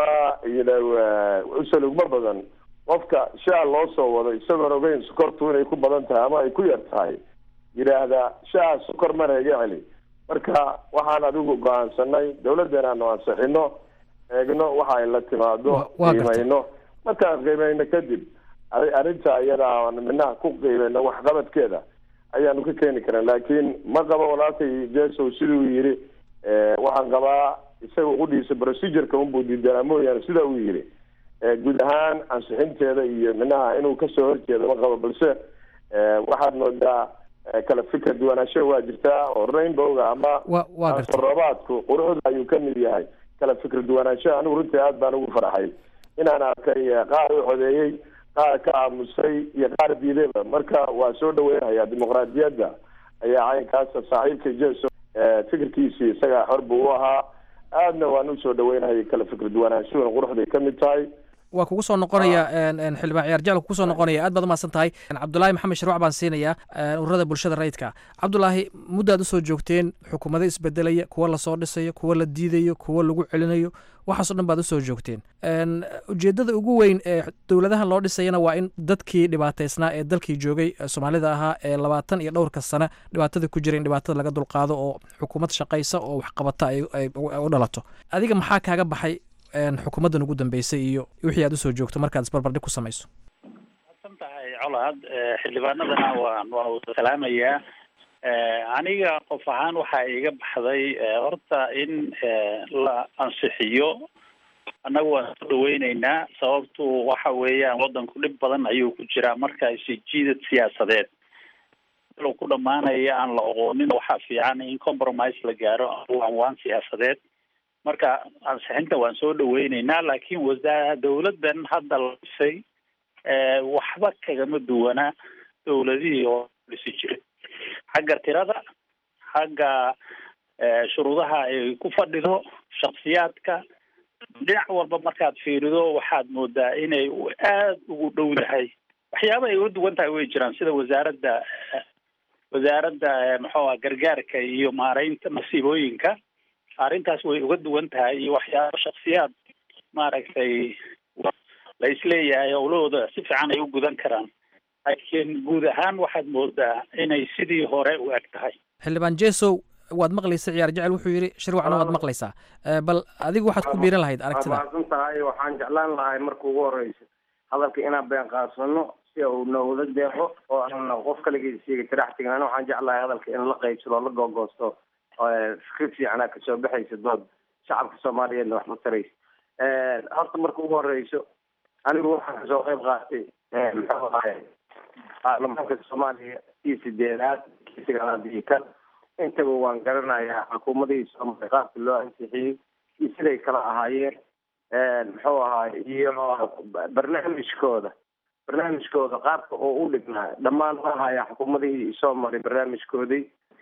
usalugma badan qofka shaa loo soo wado isagoon ogeyn sokortu inay ku badan tahay ama ay ku yar tahay yidhaahdaa shaa sokor mana iga celi marka waxaan adigu go-aansanay dawladdeena aanu ansixino eegno waxa ay la timaado qiimayno markaan qiimayno kadib arrinta iyada aan minaha ku qiimayno waxqabadkeeda ayaanu ka keeni karan laakiin ma qabo walaalkay jesow siduu yidhi waxaan qabaa isaga qudhiisa procedureka unbuu diidanaa mooyaane sida uu yidhi guud ahaan ansixinteeda iyo minaha inuu kasoo horjeedo ma qabo balse waxaad moodaa kala fikra duwanaansho waa jirtaa oo rainbowga ama roobaadku quruxda ayuu kamid yahay kala fikra duwanaansho anigu runtii aad baan ugu farxay inaan arkay qaar u codeeyey qaar ka aamusay iyo qaar diidayba marka waa soo dhaweynaya dimuqraadiyadda ayaa caynkaasa saaxiibka jeso fikirkiisii isaga xor buu u ahaa aadna waan usoo dhaweynayay kala fikra duwanaanshuhuna quruxday kamid tahay waa kugu soo noqonaya xildhibaan ciyaar jecel kugu soo noqonaya aad baad umahadsan tahay cabdulaahi maxamed sharwac baan siinayaa ururada bulshada rayidka cabdulaahi muddaad usoo joogteen xukuumado isbedelaya kuwa lasoo dhisayo kuwa la diidayo kuwa lagu celinayo waxaasoo dhan baad usoo joogteen ujeeddada ugu weyn ee dowladahan loo dhisayana waa in dadkii dhibaataysnaa ee dalkii joogay soomaalida ahaa ee labaatan iyo dhowrka sane dhibaatada ku jira in dhibaatada laga dulqaado oo xukuumad shaqaysa oo waxqabata ay u dhalato adiga maxaa kaaga baxay xukuumaddan ugu dambeysay iyo wixii aad usoo joogto markaad isbarbardhig ku samayso san tahay colaad xildhibaanadana waan waan wada salaamayaa aniga qof ahaan waxaa iga baxday horta in la ansixiyo annagu waan soo dhaweyneynaa sababtu waxa weeyaan waddanku dhib badan ayuu ku jiraa marka isijiidad siyaasadeed alo ku dhamaanaya aan la oqoonin waxaa fiican in compromise la gaaro waan waan siyaasadeed marka ansixinta waan soo dhaweyneynaa laakiin wasaa dawladdan hadda la dhisay waxba kagama duwana dawladihii oo dhisi jiray xagga tirada xagga shuruudaha ay ku fadhido shaksiyaadka dhinac walba markaad fiirido waxaad moodaa inay aada ugu dhow dahay waxyaaba ay uga duwan tahay way jiraan sida wasaaradda wasaaradda maxuuha gargaarka iyo maareynta masiibooyinka arrintaas way uga duwan tahay iyo waxyaaba shaksiyaad maaragtay la isleeyahay howlahooda si fiican ay u gudan karaan laakiin guud ahaan waxaad moodaa inay sidii hore u eg tahay xildhibaan jesow waad maqlaysa ciyaar jecel wuxuu yidhi shirwacna waad maqlaysaa bal adigu waxaad ku biiran lahayd aragtida mahadsan tahay waxaan jeclaan lahay marka ugu horeysa hadalka inaan been qaasano si uu noowada deeqo oo aan qof kaligiis siiga tirax tegin ana waxaan jeclahay hadalka in la qaybsado oo la googoosto fikrad fiicanaa kasoo baxaysa dood shacabka soomaaliyeedna wax ma taraysa horta marka ugu horeyso anigu waxaan kasoo qayb qaatay muxuu ahay baarlamaanka soomaaliya kii sideedaad kii sagaalaad iyo kan intaba waan garanayaa xukuumadihii soomaaliya qaabka loo ansixiyey iyo siday kala ahaayeen muxuu ahaay iyo barnaamijkooda barnaamijkooda qaabka oo u dhignaa dhammaan ma ahaya xukuumadihii soo maray barnaamijkoodii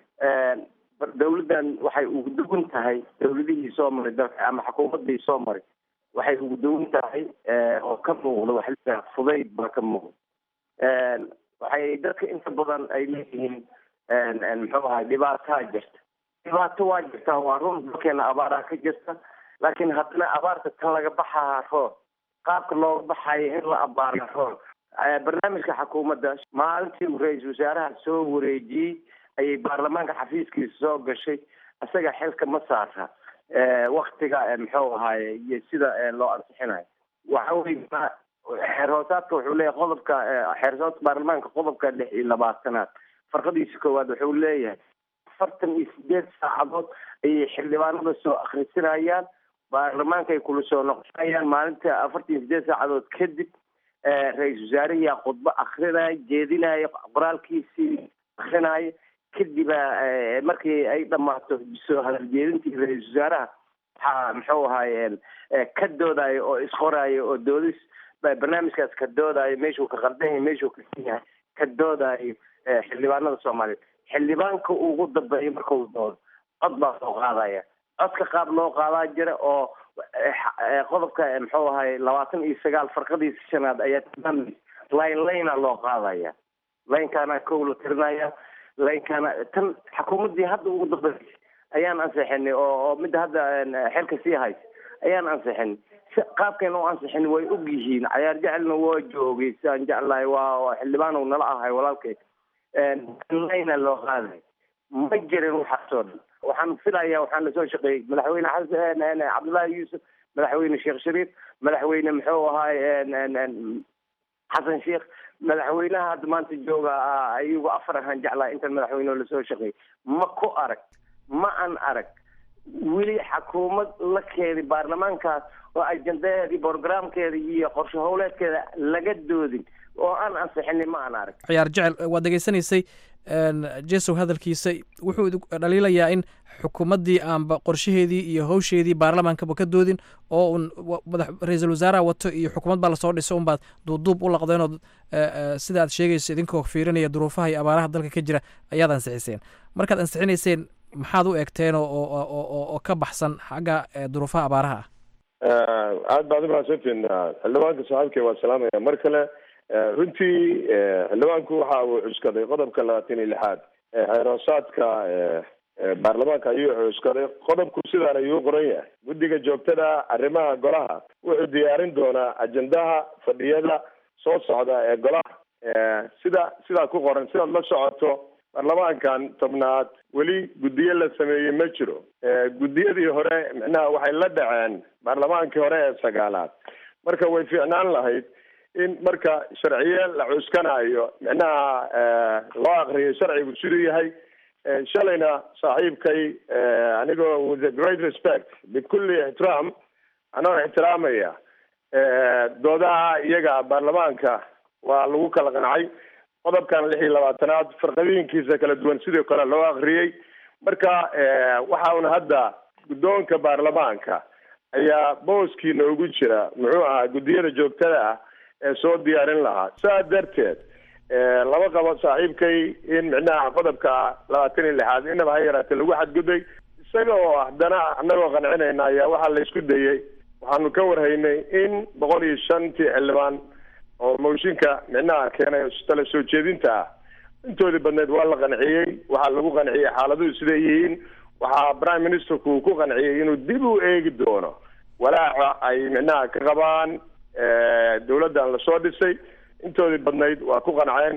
dawladdan waxay ugu duwan tahay dawladihii soo maray dalka ama xukuumadii soo maray waxay ugu duwan tahay oo ka muuqda waxa la fudayd baa ka muuqda waxay dadka inta badan ay leeyihiin muxuu ahay dhibaataa jirta dhibaato waa jirtaa waa run dalkeena abaaraa ka jirta laakiin haddana abaarta tan laga baxaa roob qaabka looga baxayo in la abaara roob barnaamijka xukuumadda maalintii uu ra-iisul wasaaraha soo wareejiyey ayay baarlamaanka xafiiskiisa soo gashay isaga xilka ma saara waktiga muxuu ahaye iyo sida loo ansixinayo waxa wey xeer hoosaadka wuxuu leeyahay qodobka xeer hoosaadka baarlamaanka qodobka lix iyo labaatanaad farqadiisa koowaad wuxuu leeyahay afartan iyo sideed saacadood ayay xildhibaanada soo akhrisinayaan baarlamaanka ay kula soo noqonayaan maalinta afartan iyo sideed saacadood kadib ra-iisul wasaarihiyaa khudbo akrinaya jeedinaya qoraalkiisii akrinaya kadiba markii ay dhamaato soo hadaljeedintii ra-iisul wasaaraha waxaa muxuu ahaye ka doodayo oo isqorayo oo doodis barnaamijkaas ka doodayo meeshuu ka qaldan yahay meeshuu ka san yahay ka doodayo xildhibaanada soomaaliyeed xildhibaanka ugu dambeeya markau doodo cod baa soo qaadaya codka qaab loo qaadaa jira oo qodobka muxuu ahaye labaatan iyo sagaal farqadiisa shanaad ayaa tilmaamaysa line linea loo qaadaya linekaana kow la tirinaya linkana tan xukuumaddii hadda ugu dambeysay ayaan ansixinay oo oo midda hadda xilka sii haysa ayaan ansixinay qaabkayna u ansixin way og yihiin cayaar jecelna waa joogay sidaan jeclahay waa xildhibaan uu nala ahay walaalkay layna loo qaaday ma jirin waxaasoo dhan waxaan filayaa waxaan lasoo shaqeeyey madaxweyne xasan cabdullaahi yuusuf madaxweyne sheekh shariif madaxweyne muxuu ahaay xasan sheekh madaxweynaha hadda maanta jooga iyagu afar ahaan jeclaa intan madaxweyne lasoo shaqeeyey ma ku arag ma an arag weli xakuumad la keedi baarlamaankaas oo ajendaheeda borogramkeeda iyo qorshe howleedkeeda laga doodin oo aan ansixinin ma aan arag ciyaar jecel waad degeysanaysay jesow hadalkiisa wuxuu dhaliilayaa in xukuumaddii aanba qorshaheedii iyo howsheedii baarlamaankaba ka doodin oo un madax ra-iisul wasaaraha wato iyo xukuumad baa lasoo dhiso unbaad duubduub u laqdeenood sida aad sheegayso idinkoo fiirinaya duruufaha iyo abaaraha dalka ka jira ayaad ansixiseen markaad ansixinayseen maxaad u eegteen oo ka baxsan xagga duruufaha abaaraha ah aad baad umahadsantiin xildhibaanka saaxiibkay waa salaamaya mar kale runtii xildhibaanku waxa uu cuskaday qodobka labaatan iyo lixaad xeeroosaadka baarlamaanka ayuu cuskaday qodobku sidaan ayuu qoran yahay guddiga joogtada arrimaha golaha wuxuu diyaarin doonaa ajendaha fadhiyada soo socda ee golaha sida sidaa ku qoran sidaad la socoto baarlamaankan tobnaad weli guddiyo la sameeyey ma jiro guddiyadii hore micnaha waxay la dhaceen baarlamaankii hore ee sagaalaad marka way fiicnaan lahayd in marka sharciye la cuskanayo micnaha loo akriyo sharcigu siduu yahay shalayna saaxiibkay anigoo with a great respect bikulli ixtiraam anoo ixtiraamaya doodaha iyaga baarlamaanka waa lagu kala qancay qodobkan lix iyo labaatanaad farqadiinkiisa kala duwan sidoo kale loo akriyey marka waxa una hadda guddoonka baarlamaanka ayaa booskii noogu jira muxuu ahaa guddiyada joogtada ah ee soo diyaarin lahaa saa darteed lama qabo saaxiibkay in micnaha qodobka labaatan iyo lixaad inaba ha yaraatee lagu xadgudbay isaga oo haddana anagoo qancinayna ayaa waxaa la isku dayey waxaanu ka warhaynay in boqol iyo shantii xildhibaan oo mooshinka micnaha keenay tala soo jeedinta ah intoodii badneed waa la qanciyey waxaa lagu qanciyey xaaladuhu siday yihiin waxaa prime ministerku uu ku qanciyey inuu dib u eegi doono walaaca ay micnaha ka qabaan dawladdan lasoo dhisay intoodii badnayd waa ku qanceen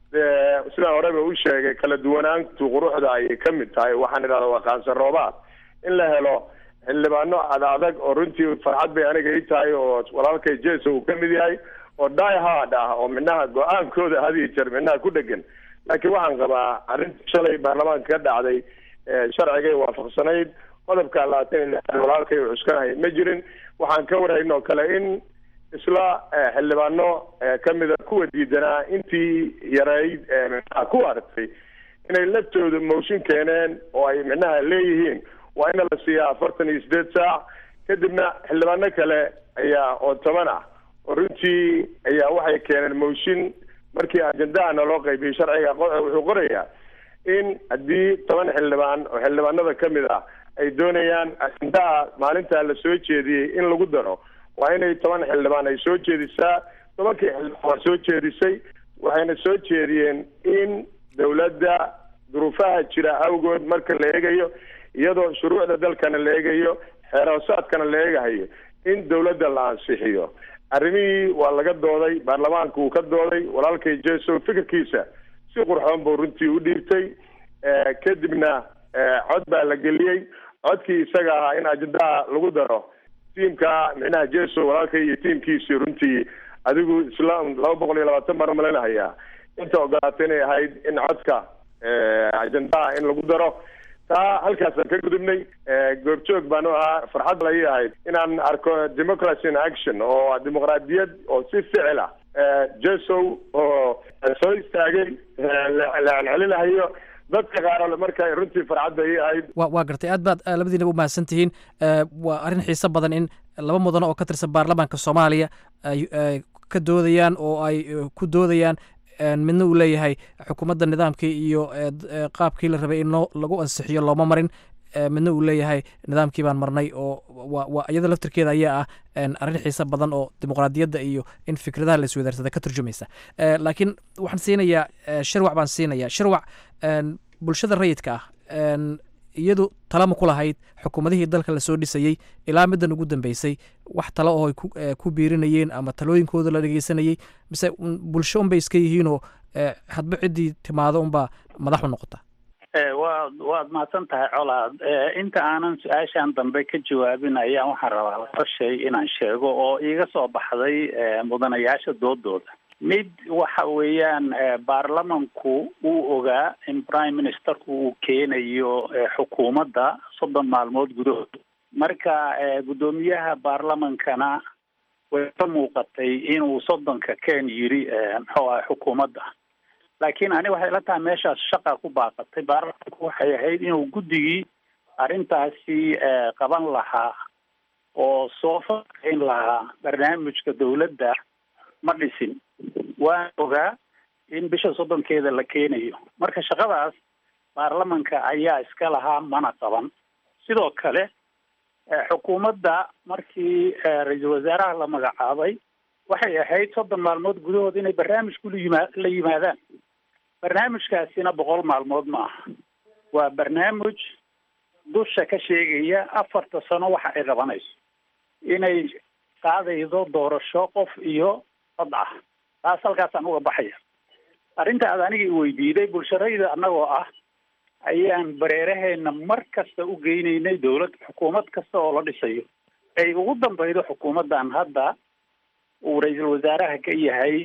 sidaan horeba u sheegay kala duwanaantu quruxda ayay ka mid tahay waxaan idhahda waa qaansan roobaad in la helo xildhibaano ad adag oo runtii farxad bay aniga ii tahay oo walaalkay jeso uu ka mid yahay oo die hard ah oo micnaha go-aankooda hadiyo jeer micnaha ku dhegan laakiin waxaan qabaa arrinta shalay baarlamaanka ka dhacday sharcigay waafaqsanayd qodobka labaatan iyo lixaad walaalkay uu cuskanahay ma jirin waxaan ka warhaynoo kale in isla xildhibaano kamida kuwa diidanaa intii yareyd micnaha ku aragtay inay laftooda mooshin keeneen oo ay micnaha leeyihiin waa ina la siiyaa afartan iyo sideed saac kadibna xildhibaano kale ayaa oo toban ah oo runtii ayaa waxay keeneen mooshin markii ajendahana loo qaybiyey sharciga wuxuu qorayaa in haddii toban xildhibaan oo xildhibaanada kamid ah ay doonayaan ajendaha maalintaa la soo jeediyey in lagu daro waa inay toban xildhibaan ay soo jeedisaa tobankii xildhibaan waa soo jeedisay waxayna soo jeediyeen in dawladda duruufaha jira awgood marka la eegayo iyadoo shuruucda dalkana la eegayo xeeroosaadkana la eegahayo in dawladda la ansixiyo arrimihii waa laga dooday baarlamaanka uu ka dooday walaalkay jeso fikirkiisa si qurxoon buu runtii u dhiibtay kadibna cod baa la geliyey codkii isaga ahaa in ajendaha lagu daro tiimka micnaha jeso walaalkay iyo tiimkiisii runtii adigu isla laba boqol iyo labaatan baan umaleynahayaa inta ogolaatay inay ahayd in codka ajendaha in lagu daro taa halkaasaan ka gudubnay goobjoog baan u ahaa farxad la ii ahayd inaan arko democracy in action oo dimuqraadiyad oo si ficil ah jesow oo soo istaagay la celcelinahayo dadka qaar marka runtii farxadda ii ahayd wa waa gartay aad baad labadiinaba umahadsan tihiin waa arrin xiiso badan in laba mudano oo ka tirsan baarlamaanka soomaaliya ay ka doodayaan oo ay ku doodayaan midna uu leeyahay xukuumadda nidaamkii iyo qaabkii la rabay in loo lagu ansixiyo looma marin midna uu leeyahay nidaamkii baan marnay oo waa iyada laftirkeeda ayaa ah arrin xiiso badan oo dimuqraadiyadda iyo in fikradaha la iswadaarsada ka turjumaysa laakiin waxaan siinayaa shirwac baan siinayaa shirwac bulshada rayidka ah iyadu talama ku lahayd xukuumadihii dalka lasoo dhisayey ilaa middan ugu dambeysay wax talo oo ay ku- eh, ku biirinayeen ama talooyinkooda la dhegeysanayey mise un- bulsho unbay iska yihiinoo eh, hadba ciddii timaado unbaa madax u noqota Eh, waad waad mahadsan tahay colaad Eh, inta aanan su-aashan dambe ka jawaabin ayaan waxaan rabaa laba shay inaan sheego oo iiga soo baxday eh, mudanayaasha doodooda mid waxa weeyaan eh, baarlamanku uu ogaa in prime ministerku uu keenayo eh, xukuumadda soddon maalmood gudahood marka eh, guddoomiyaha baarlamankana way ka muuqatay inuu soddonka ken yiri eh, muxuu ahay xukuumadda laakiin ani waxay la tahay meeshaas shaqa ku baaqatay baarlamanku waxay ahayd inuu guddigii arrintaasi eh, qaban lahaa oo soo faaqeyn lahaa barnaamijka dowladda ma dhisin waan ogaa in bisha soddonkeeda la keenayo marka shaqadaas baarlamanka ayaa iska lahaa mana qaban sidoo kale eh, xukuumadda markii eh, ra-iisul wasaaraha la magacaabay waxay ahayd soddon maalmood gudahood inay barnaamij kula yima- la yimaadaan barnaamijkaasina boqol maalmood ma aha waa barnaamij dusha ka sheegaya afarta sano waxa ay qabanayso inay qaadaydo doorasho qof iyo cod ah taas halkaasaan uga baxaya arrinta aad aniga i weydiiday bulsharayda annagoo ah ayaan bareeraheena mar kasta u geynaynay dowlad xukuumad kasta oo la dhisayo ay ugu dambeydo xukuumaddan hadda uu ra-iisul wasaaraha ka yahay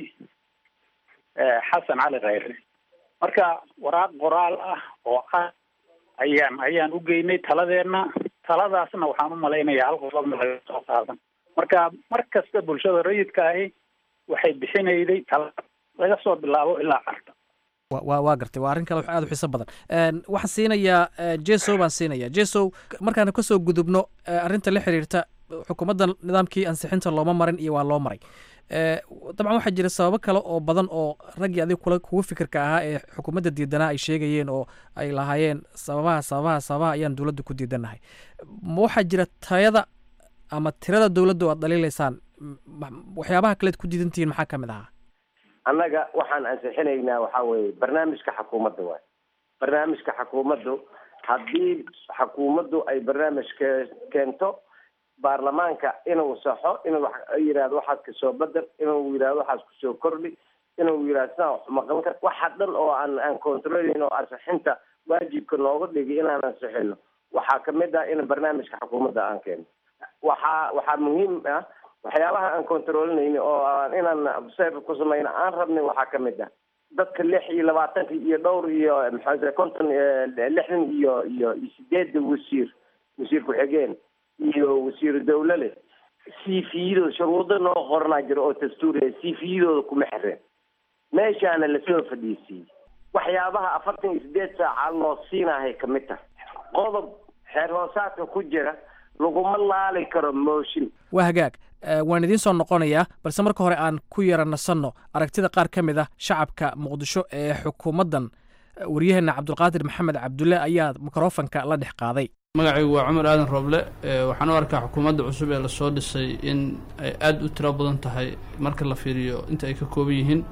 eh, xasan cali khayre marka waraaq qoraal ah oo ah ayaan ayaan u geynay taladeena taladaasna waxaan u malaynayaa hal qodobna laga soo qaadan marka mar kasta bulshada rayidka ahi waxay bixinayday tala laga soo bilaabo ilaa carta wa- waa waa gartay waa arrin kale wax aad u xiiso badan Een, waxaan siinayaa eh, jesow baan siinayaa jesow markaan kasoo gudubno eh, arrinta la xiriirta xukuumadda nidaamkii ansixinta looma marin iyo waa loo maray Eh, dabcan waxaa jira sababo kale oo badan oo raggii adiga kula kugu fikirka ahaa ee xukuumadda diidanaa ay sheegayeen oo ay lahaayeen sababaha sababaha sababaha ayaan dowladda ku diidanahay ma waxaa jira tayada ama tirada dowladda oo aad dhaliilaysaan M- ma- waxyaabaha kaleed ku diidantihiin maxaa ka mid ahaa annaga waxaan ansixinaynaa waxaa weeye barnaamijka xukuumadda waay barnaamijka xukuumaddu haddii xukuumaddu ay barnaamij ke- keento baarlamaanka inuu saxo inuu wax yidhahdo waxaas kasoo bedel inuu yidhahdo waxaas kusoo kordhi inuu yidhahdo sidaan wax maqan kar waxa dhan oo aan aan controlayn oo ansixinta waajibka nooga dhigi inaan ansixino waxaa kamid ah in barnaamijka xukuumadda aan keeno waxaa waxaa muhiim ah waxyaabaha aan controlinayni oo aan inaan observe ku samayno aan rabnay waxaa kamid ah dadka lix iyo labaatanka iyo dhowr iyo maxaa konton eh, lixdan iyo iyo iyo sideeda wasiir wasiir ku-xigeen iyo wasiiru dawlale cv-yadooda shuruudo noo qoranaa jiro oo dastuuriya cv-yadooda kuma xireen meeshaana lasoo fadhiisiiyey waxyaabaha afartan iyo sideed saaca loo siinahay kamid tahay qodob xeer hoosaadka ku jira laguma laali karo mooshin waa hagaag Eh, waan idiin soo noqonayaa balse marka hore aan ku yara nasanno aragtida qaar ka mid ah shacabka muqdisho ee xukuumaddan Eh, waryaheena cabdulqaadir maxamed cabdulle ayaa mikrofanka la dhex qaaday magacaygu waa cumar aadan rooble ee waxaan u arkaa xukuumadda cusub ee lasoo dhisay in ay aada u tiro badan tahay marka la fiiriyo inta ay ka kooban yihiin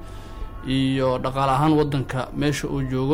iyo dhaqaale ahaan waddanka meesha uu joogo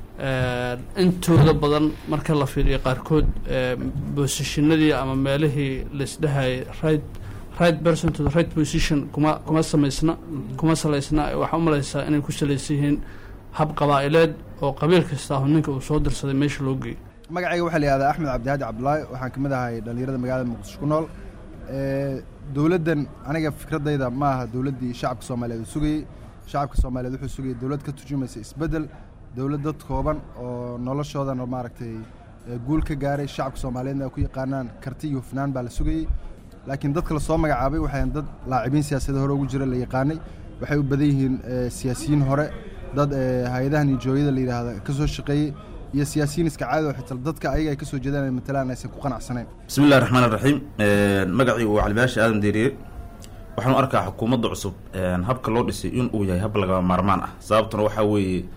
Ee, intooda badan marka la fiiriyo qaarkood ee, boosishinadii ama meelihii laisdhahayay right right person to the right position kuma kuma samaysna kuma salaysna waxaa u malaysaa inay ku salaysan yihiin hab qabaa'ileed oo qabiil kasta ah ninka uu soo dirsaday meesha loo geeyo magacayga waxaa la yihahdaa axmed cabdihaadi cabdulaahi waxaan ka mid ahay dhallinyarada magaalada muqdisho ku nool Ee, dowladdan aniga fikradayda ma aha dowladdii shacabka soomaaliyeed uu sugayey shacabka soomaaliyeed wuxuu sugayay dowlad ka turjumaysa isbeddel dowlad dad kooban oo noloshoodana maaragtay ee, guul ka gaaray shacabka soomaaliyeedna ay ku yaqaanaan karti iyo hufnaan baa la sugayey laakiin dadka lasoo magacaabay waxay ahayn dad laacibiin siyaasadda hore ugu jira la yaqaanay waxay u badan yihiin ee, siyaasiyiin hore dad ee, hay-adahan iyo jooyada la yidhaahda ka soo shaqeeyey iyo siyaasiyiin iska caadi oo xitaa dadka ayaga ay ka soo jeedaan ay matalaan aysan ku qanacsanayn bismi illahi raxmaan raxiim magacii waa calibaasha aadan deeriye waxaan u arkaa xukuumadda cusub een, habka loo dhisay in uu yahay hab lagama maarmaan ah sababtuna waxaa weeye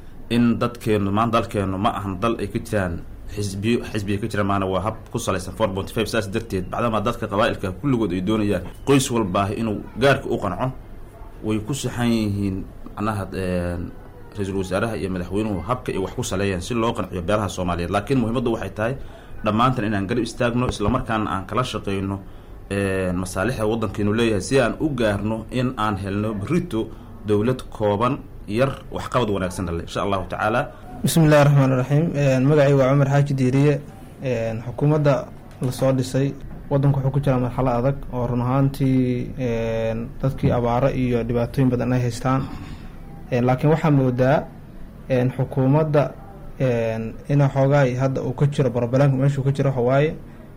in dadkeenu maanta dalkeenu ma ahan dal ay ka jiraan xisbiyo xisbiya ka jiraan maana waa hab ku salaysan four point five saas darteed bacdamaa dadka qabaa'ilka kulligood ay doonayaan qoys walbaahi inuu gaarka u qanco way ku saxan yihiin macnaha een, ra-iisul wasaaraha iyo madaxweynuhu habka ay wax ku saleeyaan si loo qanciyo beelaha soomaaliyeed laakiin muhiimaddu waxay tahay dhammaantan inaan garab istaagno islamarkaana aan kala shaqeyno masaalixda waddankeenu leeyahay si aan u gaarno in aan helno berito dowlad kooban yar waxqabad wanaagsan dhale insha allahu tacaala bismi illahi raxmaan iraxiim magacay waa cumar xaaji diiriye xukuumadda lasoo dhisay waddanku wuxuu ku jiraa marxalo adag oo run ahaantii dadkii abaaro iyo dhibaatooyin badan ay haystaan laakiin waxaa moodaa xukuumadda ina xoogaa hadda uu ka jiro barbalanka meeshuu ka jiro waxawaaye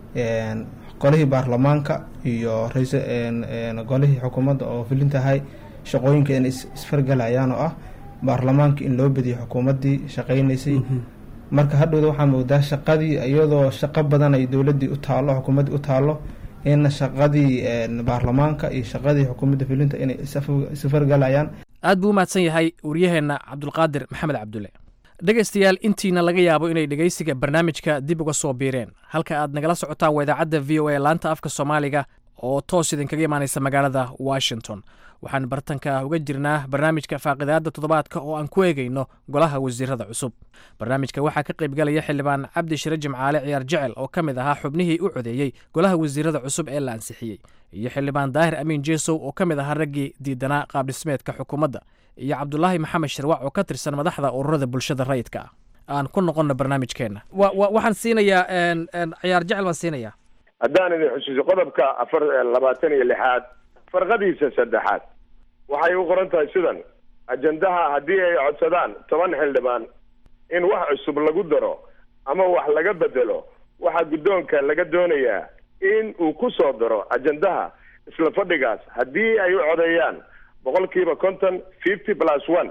golihii baarlamaanka iyo rais golihii xukuumadda oo filintahay shaqooyinka inay isfargalayaan oo ah baarlamaanka in loo badiyo xukuumaddii shaqeynaysay marka hadhowda waxaa moodaa shaqadii iyadoo shaqo badan ay dowladii u taalo xukuumaddii u taalo in shaqadii baarlamaanka iyo shaqadii xukuumadda filinta inay isfargalayaan aad buu u mahadsan yahay waryaheenna cabdulqaadir maxamed cabdulle dhegaystayaal intiina laga yaabo inay dhegaysiga barnaamijka dib uga soo biireen halka aad nagala socotaan waa idaacadda v o a laanta afka soomaaliga oo toos idinkaga imaanaysa magaalada washington waxaan bartanka uga jirnaa barnaamijka faaqidaada toddobaadka oo aan ku eegayno golaha wasiirada cusub barnaamijka waxaa ka qaybgalaya xildhibaan cabdi shire jimcaale ciyaar jecel oo ka mid ahaa xubnihii u codeeyey golaha wasiirada cusub ee la ansixiyey iyo xildhibaan daahir amiin jeesow oo ka mid ahaa raggii diidanaa qaabdhismeedka xukuumadda iyo cabdulaahi maxamed shirwac oo ka tirsan madaxda ururada bulshada rayidka ah aan ku noqonno barnaamijkeenna waxaan siinayaa ciyaar jecel baan siinayaa haddaan idin xusuuso qodobka afar labaatan iyo lixaad farqadiisa saddexaad waxay u qoran tahay sidan ajendaha haddii ay codsadaan toban xildhibaan in wax cusub lagu daro ama wax laga bedelo waxaa guddoonka laga doonayaa in uu ku soo daro ajendaha isla fadhigaas haddii ay u codeeyaan boqolkiiba konton fifty plus one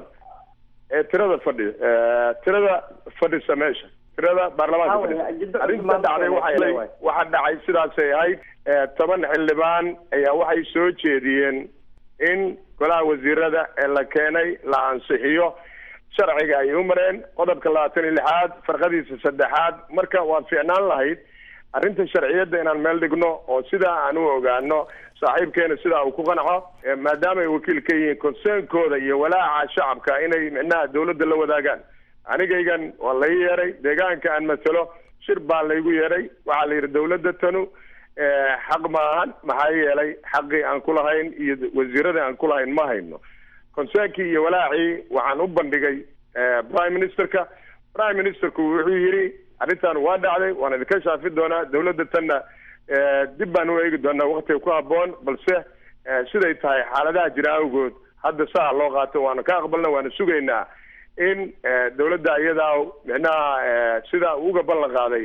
ee tirada fadhi tirada fadhisa meesha tirada baarlamaanka fadhisa arrinta dhacday waxay waxaa dhacay sidaasay ahayd toban xildhibaan ayaa waxay soo jeediyeen in golaha wasiirada ee la keenay la ansixiyo sharciga ay u mareen qodobka labaatan iyo lixaad farqadiisa saddexaad marka waa fiicnaan lahayd arrinta sharciyadda inaan meel dhigno oo sidaa aan u ogaano saaxiibkeena sidaa uu ku qanco maadaama ay wakiil ka yihiin konseenkooda iyo walaaca shacabka inay micnaha dawladda la wadaagaan anigaygan waa lai yeeray deegaanka aan matalo shir baa laygu yeeray waxaa la yidhi dawladda tanu xaq ma ahan maxaa yeelay xaqii aan ku lahayn iyo wasiiradii aan ku lahayn ma hayno konseenkii iyo walaacii waxaan u bandhigay prime ministerka prime ministerku wuxuu yidhi arrintan waa dhacday waan idinka shaafi doonaa dawladda tanna dib baan u eegi doonaa waktiga ku habboon balse siday tahay xaaladaha jira awgood hadda saa loo qaato waana ka aqbalna waana sugaynaa in dawladda iyadaa micnaha sida uga ballan qaaday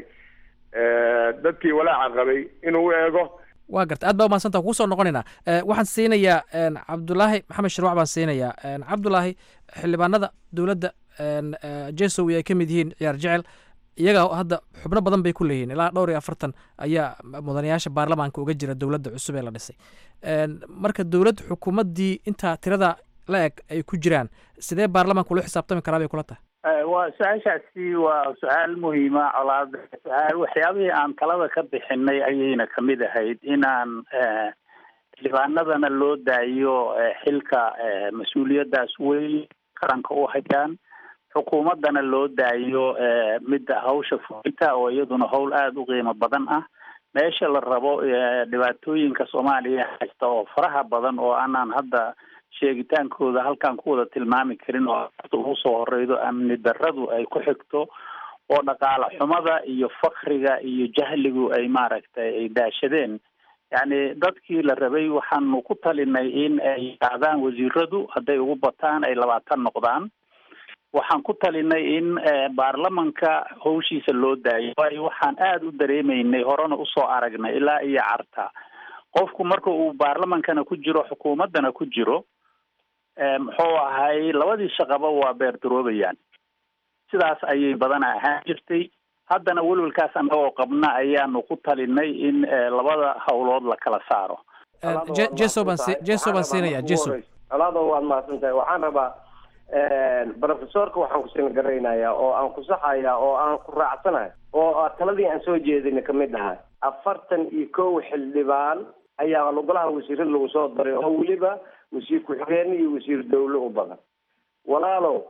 dadkii walaaca qabay inuu u eego waa garta aad baa umahadsanta kugu soo noqonaynaa waxaan siinayaa cabdulaahi maxamed shirwac baan siinayaa cabdulaahi xildhibaanada dowladda jesowi ay ka mid yihiin ciyaar jecel iyaga hadda xubno badan bay ku leeyihiin ilaa dhowr iyo afartan ayaa mudanayaasha baarlamaanka uga jira dowladda cusub ee la dhisay marka dowlad xukuumaddii intaa tirada la eg ay ku jiraan sidee baarlamaanka ula xisaabtami karaa bay kula tahay waa su-aashaasi waa su-aal muhiima colaad su-aal waxyaabihii aan talada ka bixinay ayayna kamid ahayd inaan xildhibaanadana loo daayo xilka mas-uuliyaddaas weyn qaranka u hayaan xukuumaddana loo daayo midda hawsha fulinta oo iyaduna howl aada u qiimo badan ah meesha la rabo dhibaatooyinka soomaaliya haysta oo faraha badan oo aanaan hadda sheegitaankooda halkaan ku wada tilmaami karin oo ugu soo horeydo amni darradu ay ku xigto oo dhaqaale xumada iyo fakriga iyo jahligu ay maaragtay ay daashadeen yacni dadkii la rabay waxaanu ku talinay in ay qaadaan wasiiradu hadday ugu bataan ay labaatan noqdaan waxaan ku talinay in baarlamanka hawshiisa loo daayo waayo waxaan aada u dareemaynay horena usoo aragnay ilaa iyo carta qofku marka uu baarlamankana ku jiro xukuumaddana ku jiro muxuu ahay labadii shaqaba waa beerdaroobayaan sidaas ayay badana ahaan jirtay haddana welwelkaas annagoo qabna ayaanu ku talinay in labada hawlood la kala saaro jeso baan si jeso baan siinaya jeso alaado waad mahadsan tahay waxaan rabaa professorka waxaan kusin garaynayaa oo aan ku saxaya oo aan ku raacsanahay oo taladii aan soo jeedina kamid ahay afartan iyo kow xildhibaan ayaa golaha wasiirada lagu soo daray oo weliba wasiir ku-xigeen iyo wasiir dawle u badan walaalow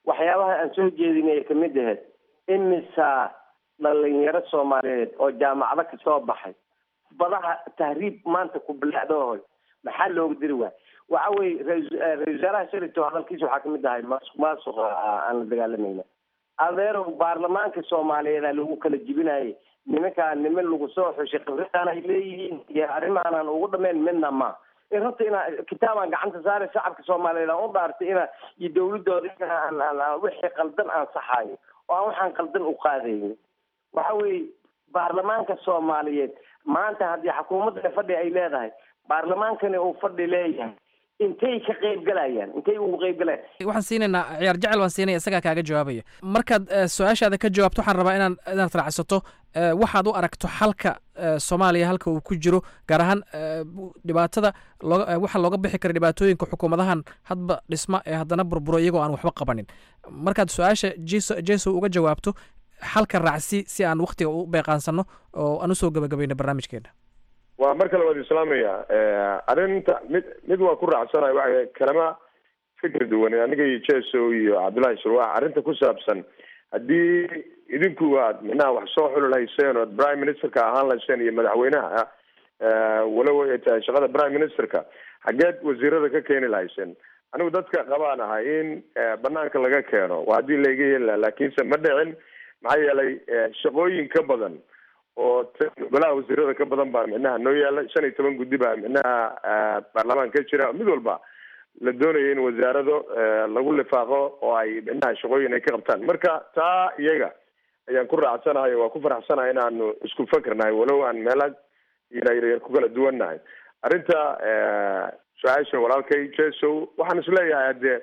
waxyaabaha aan soo jeedinaya kamid ahayd imisa dhalinyaro soomaaliyeed oo jaamacado kasoo baxay badaha tahriib maanta ku bilaacdoohoy maxaa looga diri waay waxa weye ra-isul wasaaraha shalito hadalkiisa waxaa kamid ahay maasuq maasuqa aan la dagaalamayna adeerow baarlamaanka soomaaliyeeda lagu kala jibinayay nimankaa niman lagu soo xushay khibradaan ay leeyihiin iyo arrimaanaan ugu dhameyn midna ma runta inaa kitaabaan gacanta saare shacabka soomaaliyeed aan u dhaartay ina iyo dawladooda inaan wixii qaldan aan saxaayo oo aan waxaan qaldan u qaadaynin waxa weeye baarlamaanka soomaaliyeed maanta haddii xukuumadda fadhi ay leedahay baarlamaankani uu fadhi leeyahay intay ka qayb galayaan intay ugu qayb galayaan waxaan siinaynaa ciyaar jecel waan siinaya isagaa kaaga jawaabaya markaad su-aashaada ka jawaabto waxaan rabaa inaan inaad raacsato waxaad u aragto xalka soomaaliya halka uu ku jiro gaar ahaan dhibaatada looga waxa looga bixi kara dhibaatooyinka xukuumadahan hadba dhisma ee haddana burburo iyagoo aan waxba qabanin markaad su-aasha jeso jeso uga jawaabto xalka raacsi si aan waktiga u beeqaansano oo aan usoo gabagabayno barnaamijkeena waa mar kale waad islaamaya arrinta mid mid waa ku raacsanayo waxa kalama fikir duwan aniga iyo jeso iyo cabdullahi surwaax arrinta ku saabsan haddii idinku aad micnaha wax soo xuli lahayseen ood prime ministerka ahaan lahayseen iyo madaxweynaha walow ay tahay shaqada prime ministerka xageed wasiirada ka keeni lahayseen anigu dadka qabaan ahay in banaanka laga keeno waa haddii laiga yeeli laha laakiinse ma dhicin maxaa yeelay shaqooyin ka badan oo golaha wasiirada ka badan baa micnaha noo yaala shan iyo toban guddi baa micnaha baarlamaan ka jira mid walba la doonayo in wasaarado lagu lifaaqo oo ay micnaha shaqooyin ay ka qabtaan marka taa iyaga ayaan ku raacsanahay waa ku faraxsanahay inaanu isku fakernahay walow aan meela yaryar ku kala duwannahay arrinta su-aasha walaalkay jeso waxaan isleeyahay hadee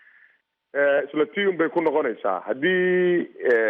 isla tiun bay ku noqonaysaa haddii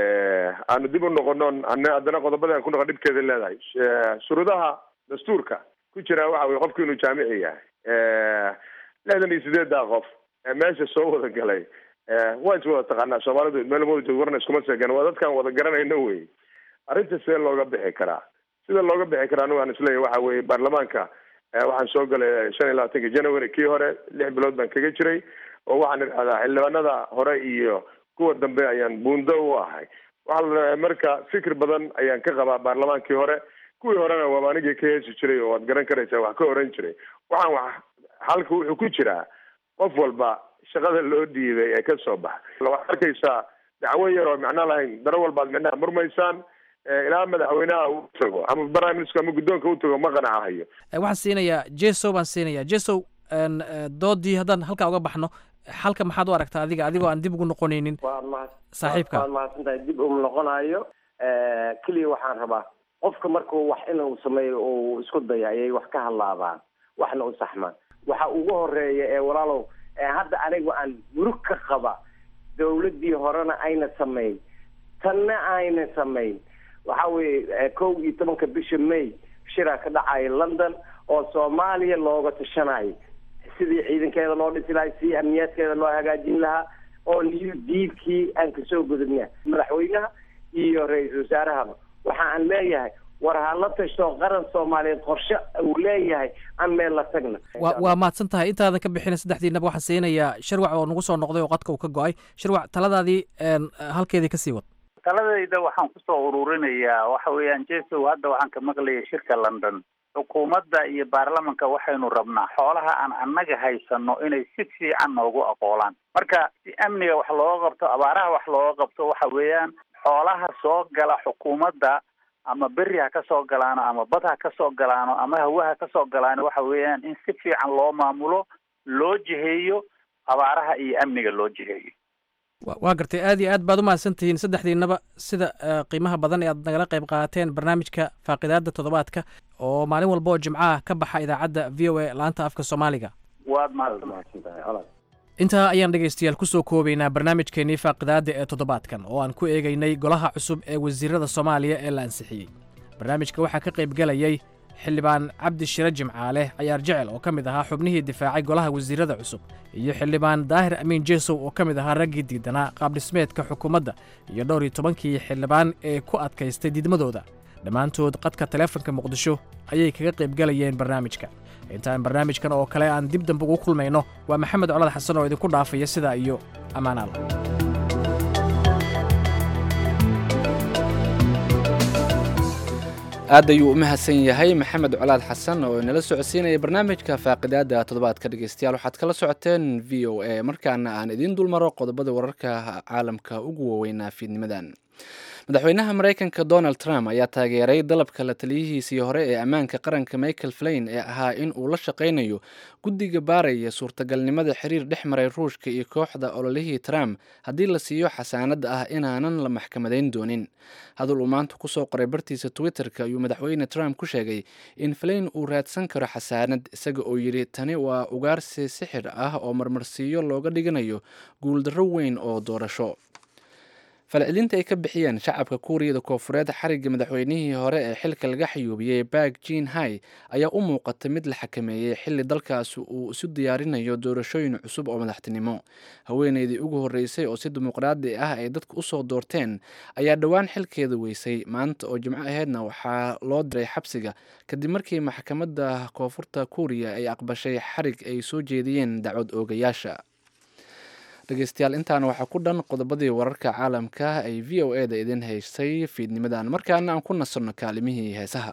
aanu dib u noqono an haddana qodobada aan ku noqon dhibkeeda leedahay shuruudaha dastuurka ku jira waxa weye qofku inuu jaamici yahay lixdan iyo sideeddaa qof meesha soo wada galay waa is wada taqaanaa soomaalidu meel wada joog warna iskuma seegan waa dadkaan wada garanayno wey arrinta sidee looga bixi karaa sida looga bixi karaa anigu aan isleeyahay waxa weye baarlamaanka waxaan soo galay shan iyo labaatanka january kii hore lix bilood baan kaga jiray oo waxaan idhahdaa xildhibaanada hore iyo kuwa dambe ayaan buundo u ahay waxaa marka fikir badan ayaan ka qabaa baarlamaankii hore kuwii horena waaba anigii ka heesi jiray oo waad garan karaysaa wax ka oran jiray waxaan wax halka wuxuu ku jiraa qof walba shaqada loo dhiibay ee ka soo baxa waxaad arkaysaa dacwo yar oo macno lahayn daro walbaad micnaha murmaysaan ilaa madaxweynaha uu tago ama prime minister ama guddoonka u tago ma qanacahayo waxaan siinayaa jeso baan siinayaa jeso doodii haddaan halkaa uga baxno xalka maxaad u aragtaa adiga adigoo aan dib ugu noqonaynin saaxiibka waad mahadsantahay dib um noqonayo keliya waxaan rabaa qofka markuu wax inuu sameeyo uu isku dayo ayay wax ka hadlaadaan waxna u saxmaan waxa ugu horeeya ee walaalow hadda anigu aan murug ka qaba dawladdii horena ayna samayn tanna ayna samayn waxa weeye kow iyo tobanka bisha may shiraa ka dhacaya london oo soomaaliya looga tashanayo sidii ciidankeeda loo dhisi lahay si amniyaadkeeda loo hagaajin lahaa oo new diilkii aan kasoo gudubna madaxweynaha iyo ra-iisul wasaarahaba waxa aan leeyahay war ha la tashto qaran soomaaliyeed qorshe uu leeyahay aan meel la tagna waa waa mahadsan tahay intaadan ka bixina saddexdiinaba waxaan siinayaa shirwac oo nagu soo noqday oo qadka uu ka go-ay shirwac taladaadii halkeedii kasii wad taladayda waxaan kusoo ururinayaa waxa weeyaan jesow hadda waxaan ka maqlayay shirka london xukuumadda iyo baarlamanka waxaynu rabnaa xoolaha aan annaga haysano inay si fiican noogu aqoolaan marka si amniga wax looga qabto abaaraha wax looga qabto waxa weeyaan xoolaha soo gala xukuumadda ama beri ha kasoo galaano ama bad ha kasoo galaano ama hawa ha kasoo galaano waxa weeyaan in si fiican loo maamulo loo jiheeyo abaaraha iyo amniga loo jiheeyo waa gartay aad iyo aad baad u mahadsan tihiin saddexdiinaba sida qiimaha badan ee aad nagala qayb qaateen barnaamijka faaqidaada toddobaadka oo maalin walba oo jimcaha ka baxa idaacadda v o a laanta afka soomaaliga waad mahadsantahay intaa ayaan dhegaystayaal kusoo koobaynaa barnaamijkeennii faaqidaada ee toddobaadkan oo aan ku eegaynay golaha cusub ee wasiirada soomaaliya ee la ansixiyey barnaamijka waxaa ka qayb galayay xildhibaan cabdi shire jimcaale cayaar jecel oo ka mid ahaa xubnihii difaacay golaha wasiirada cusub iyo xildhibaan daahir amiin jeesow oo ka mid ahaa raggii diidanaa qaabdhismeedka xukuumadda iyo dhowr iyo tobankii xildhibaan ee ku adkaystay diidmadooda dhammaantood qadka taleefanka muqdisho ayay kaga qayb galayeen barnaamijka intaan barnaamijkan oo kale aan dib dambe ugu kulmayno waa maxamed colad xasan oo idinku dhaafaya sidaa iyo ammaanaal aad ayuu u mahadsan yahay maxamed colaad xasan oo inala socodsiinaya barnaamijka faaqidaada toddobaadka dhegeystayaal waxaad kala socoteen v o a markaana aan idiin dulmaro qodobada wararka caalamka ugu waaweynaa fiidnimadan madaxweynaha maraykanka donald trump ayaa taageeray dalabka la taliyihiisii hore ee ammaanka qaranka michael flain ee ahaa in uu la shaqaynayo guddiga baaraya suurtagalnimada xiriir dhex maray ruushka iyo kooxda ololihii trump haddii la siiyo xasaanada ah inaanan la maxkamadayn doonin hadal uu maanta kusoo qoray bartiisa twitter-ka ayuu madaxweyne trump ku sheegay in flain uu raadsan karo xasaanad isaga oo yidhi tani waa ugaarsi sixir ah oo marmarsiiyo looga dhiganayo guuldarro weyn oo doorasho falcelinta ay ka bixiyeen shacabka kuuriyada koofureed xarigga madaxweynihii hore ee xilka laga xayuubiyey bak jin hai ayaa u muuqata mid la xakameeyey xilli dalkaasi uu isu diyaarinayo doorashooyin cusub oo madaxtinimo haweeneydii ugu horreysay oo si dimuqraadi ah ay dadku usoo doorteen ayaa dhowaan xilkeeda weysay maanta oo jimco aheydna waxaa loo diray xabsiga kadib markii maxkamadda koonfurta kuuriya ay aqbashay xarig ay soo jeediyeen dacwad oogayaasha dhegeystayaal intaana waxaa ku dhan qodobadii wararka caalamka ay v o e da idin haysay fiidnimadan markaana aan ku nasanno kaalimihii heesaha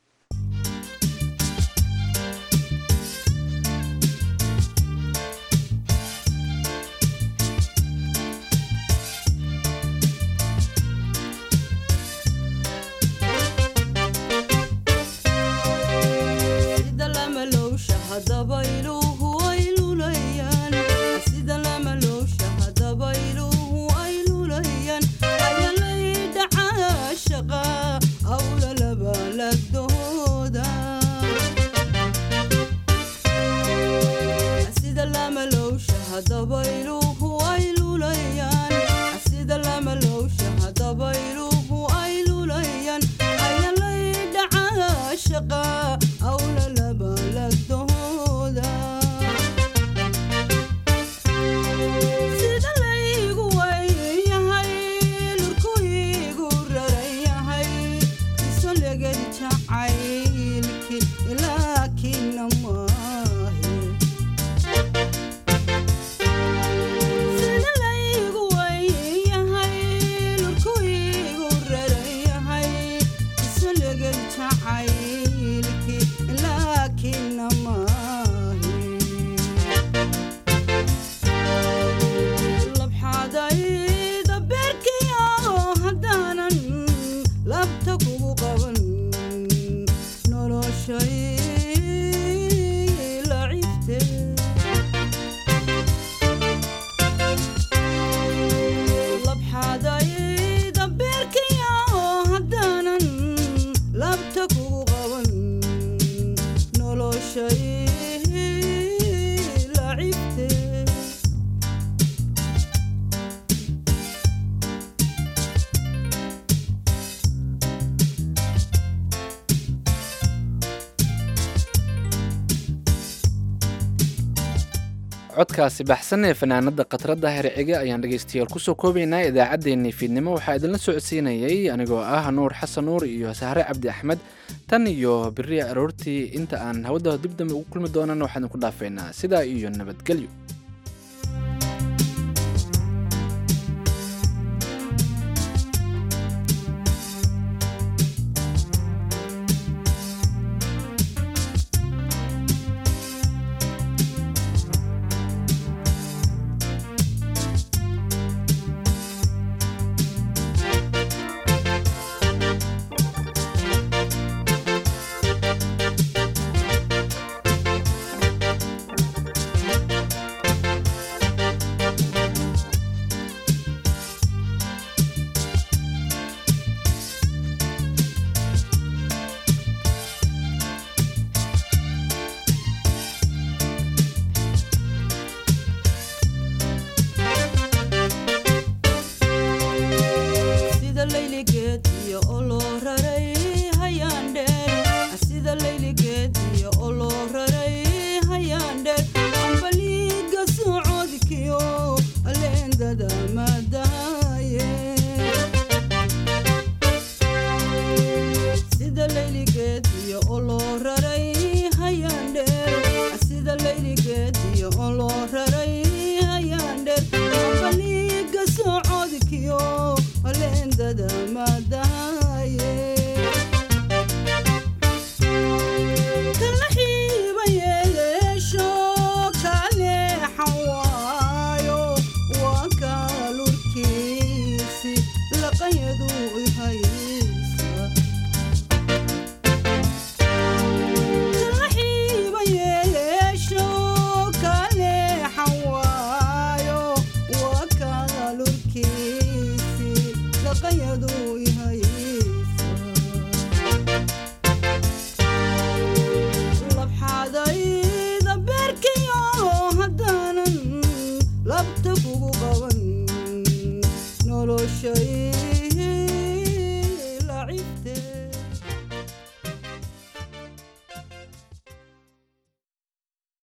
codkaasi baxsan ee fanaanada khadradda hercige ayaan dhegeystayaal kusoo koobaynaa idaacaddeenii fiidnimo waxaa idinla socodsiinayay anigoo ah nuur xasan nuur iyo sahre cabdi axmed tan iyo beri aroortii inta aan hawada dib dambe ugu kulmi doonan waxaan idinku dhaafeynaa sidaa iyo nabadgelyo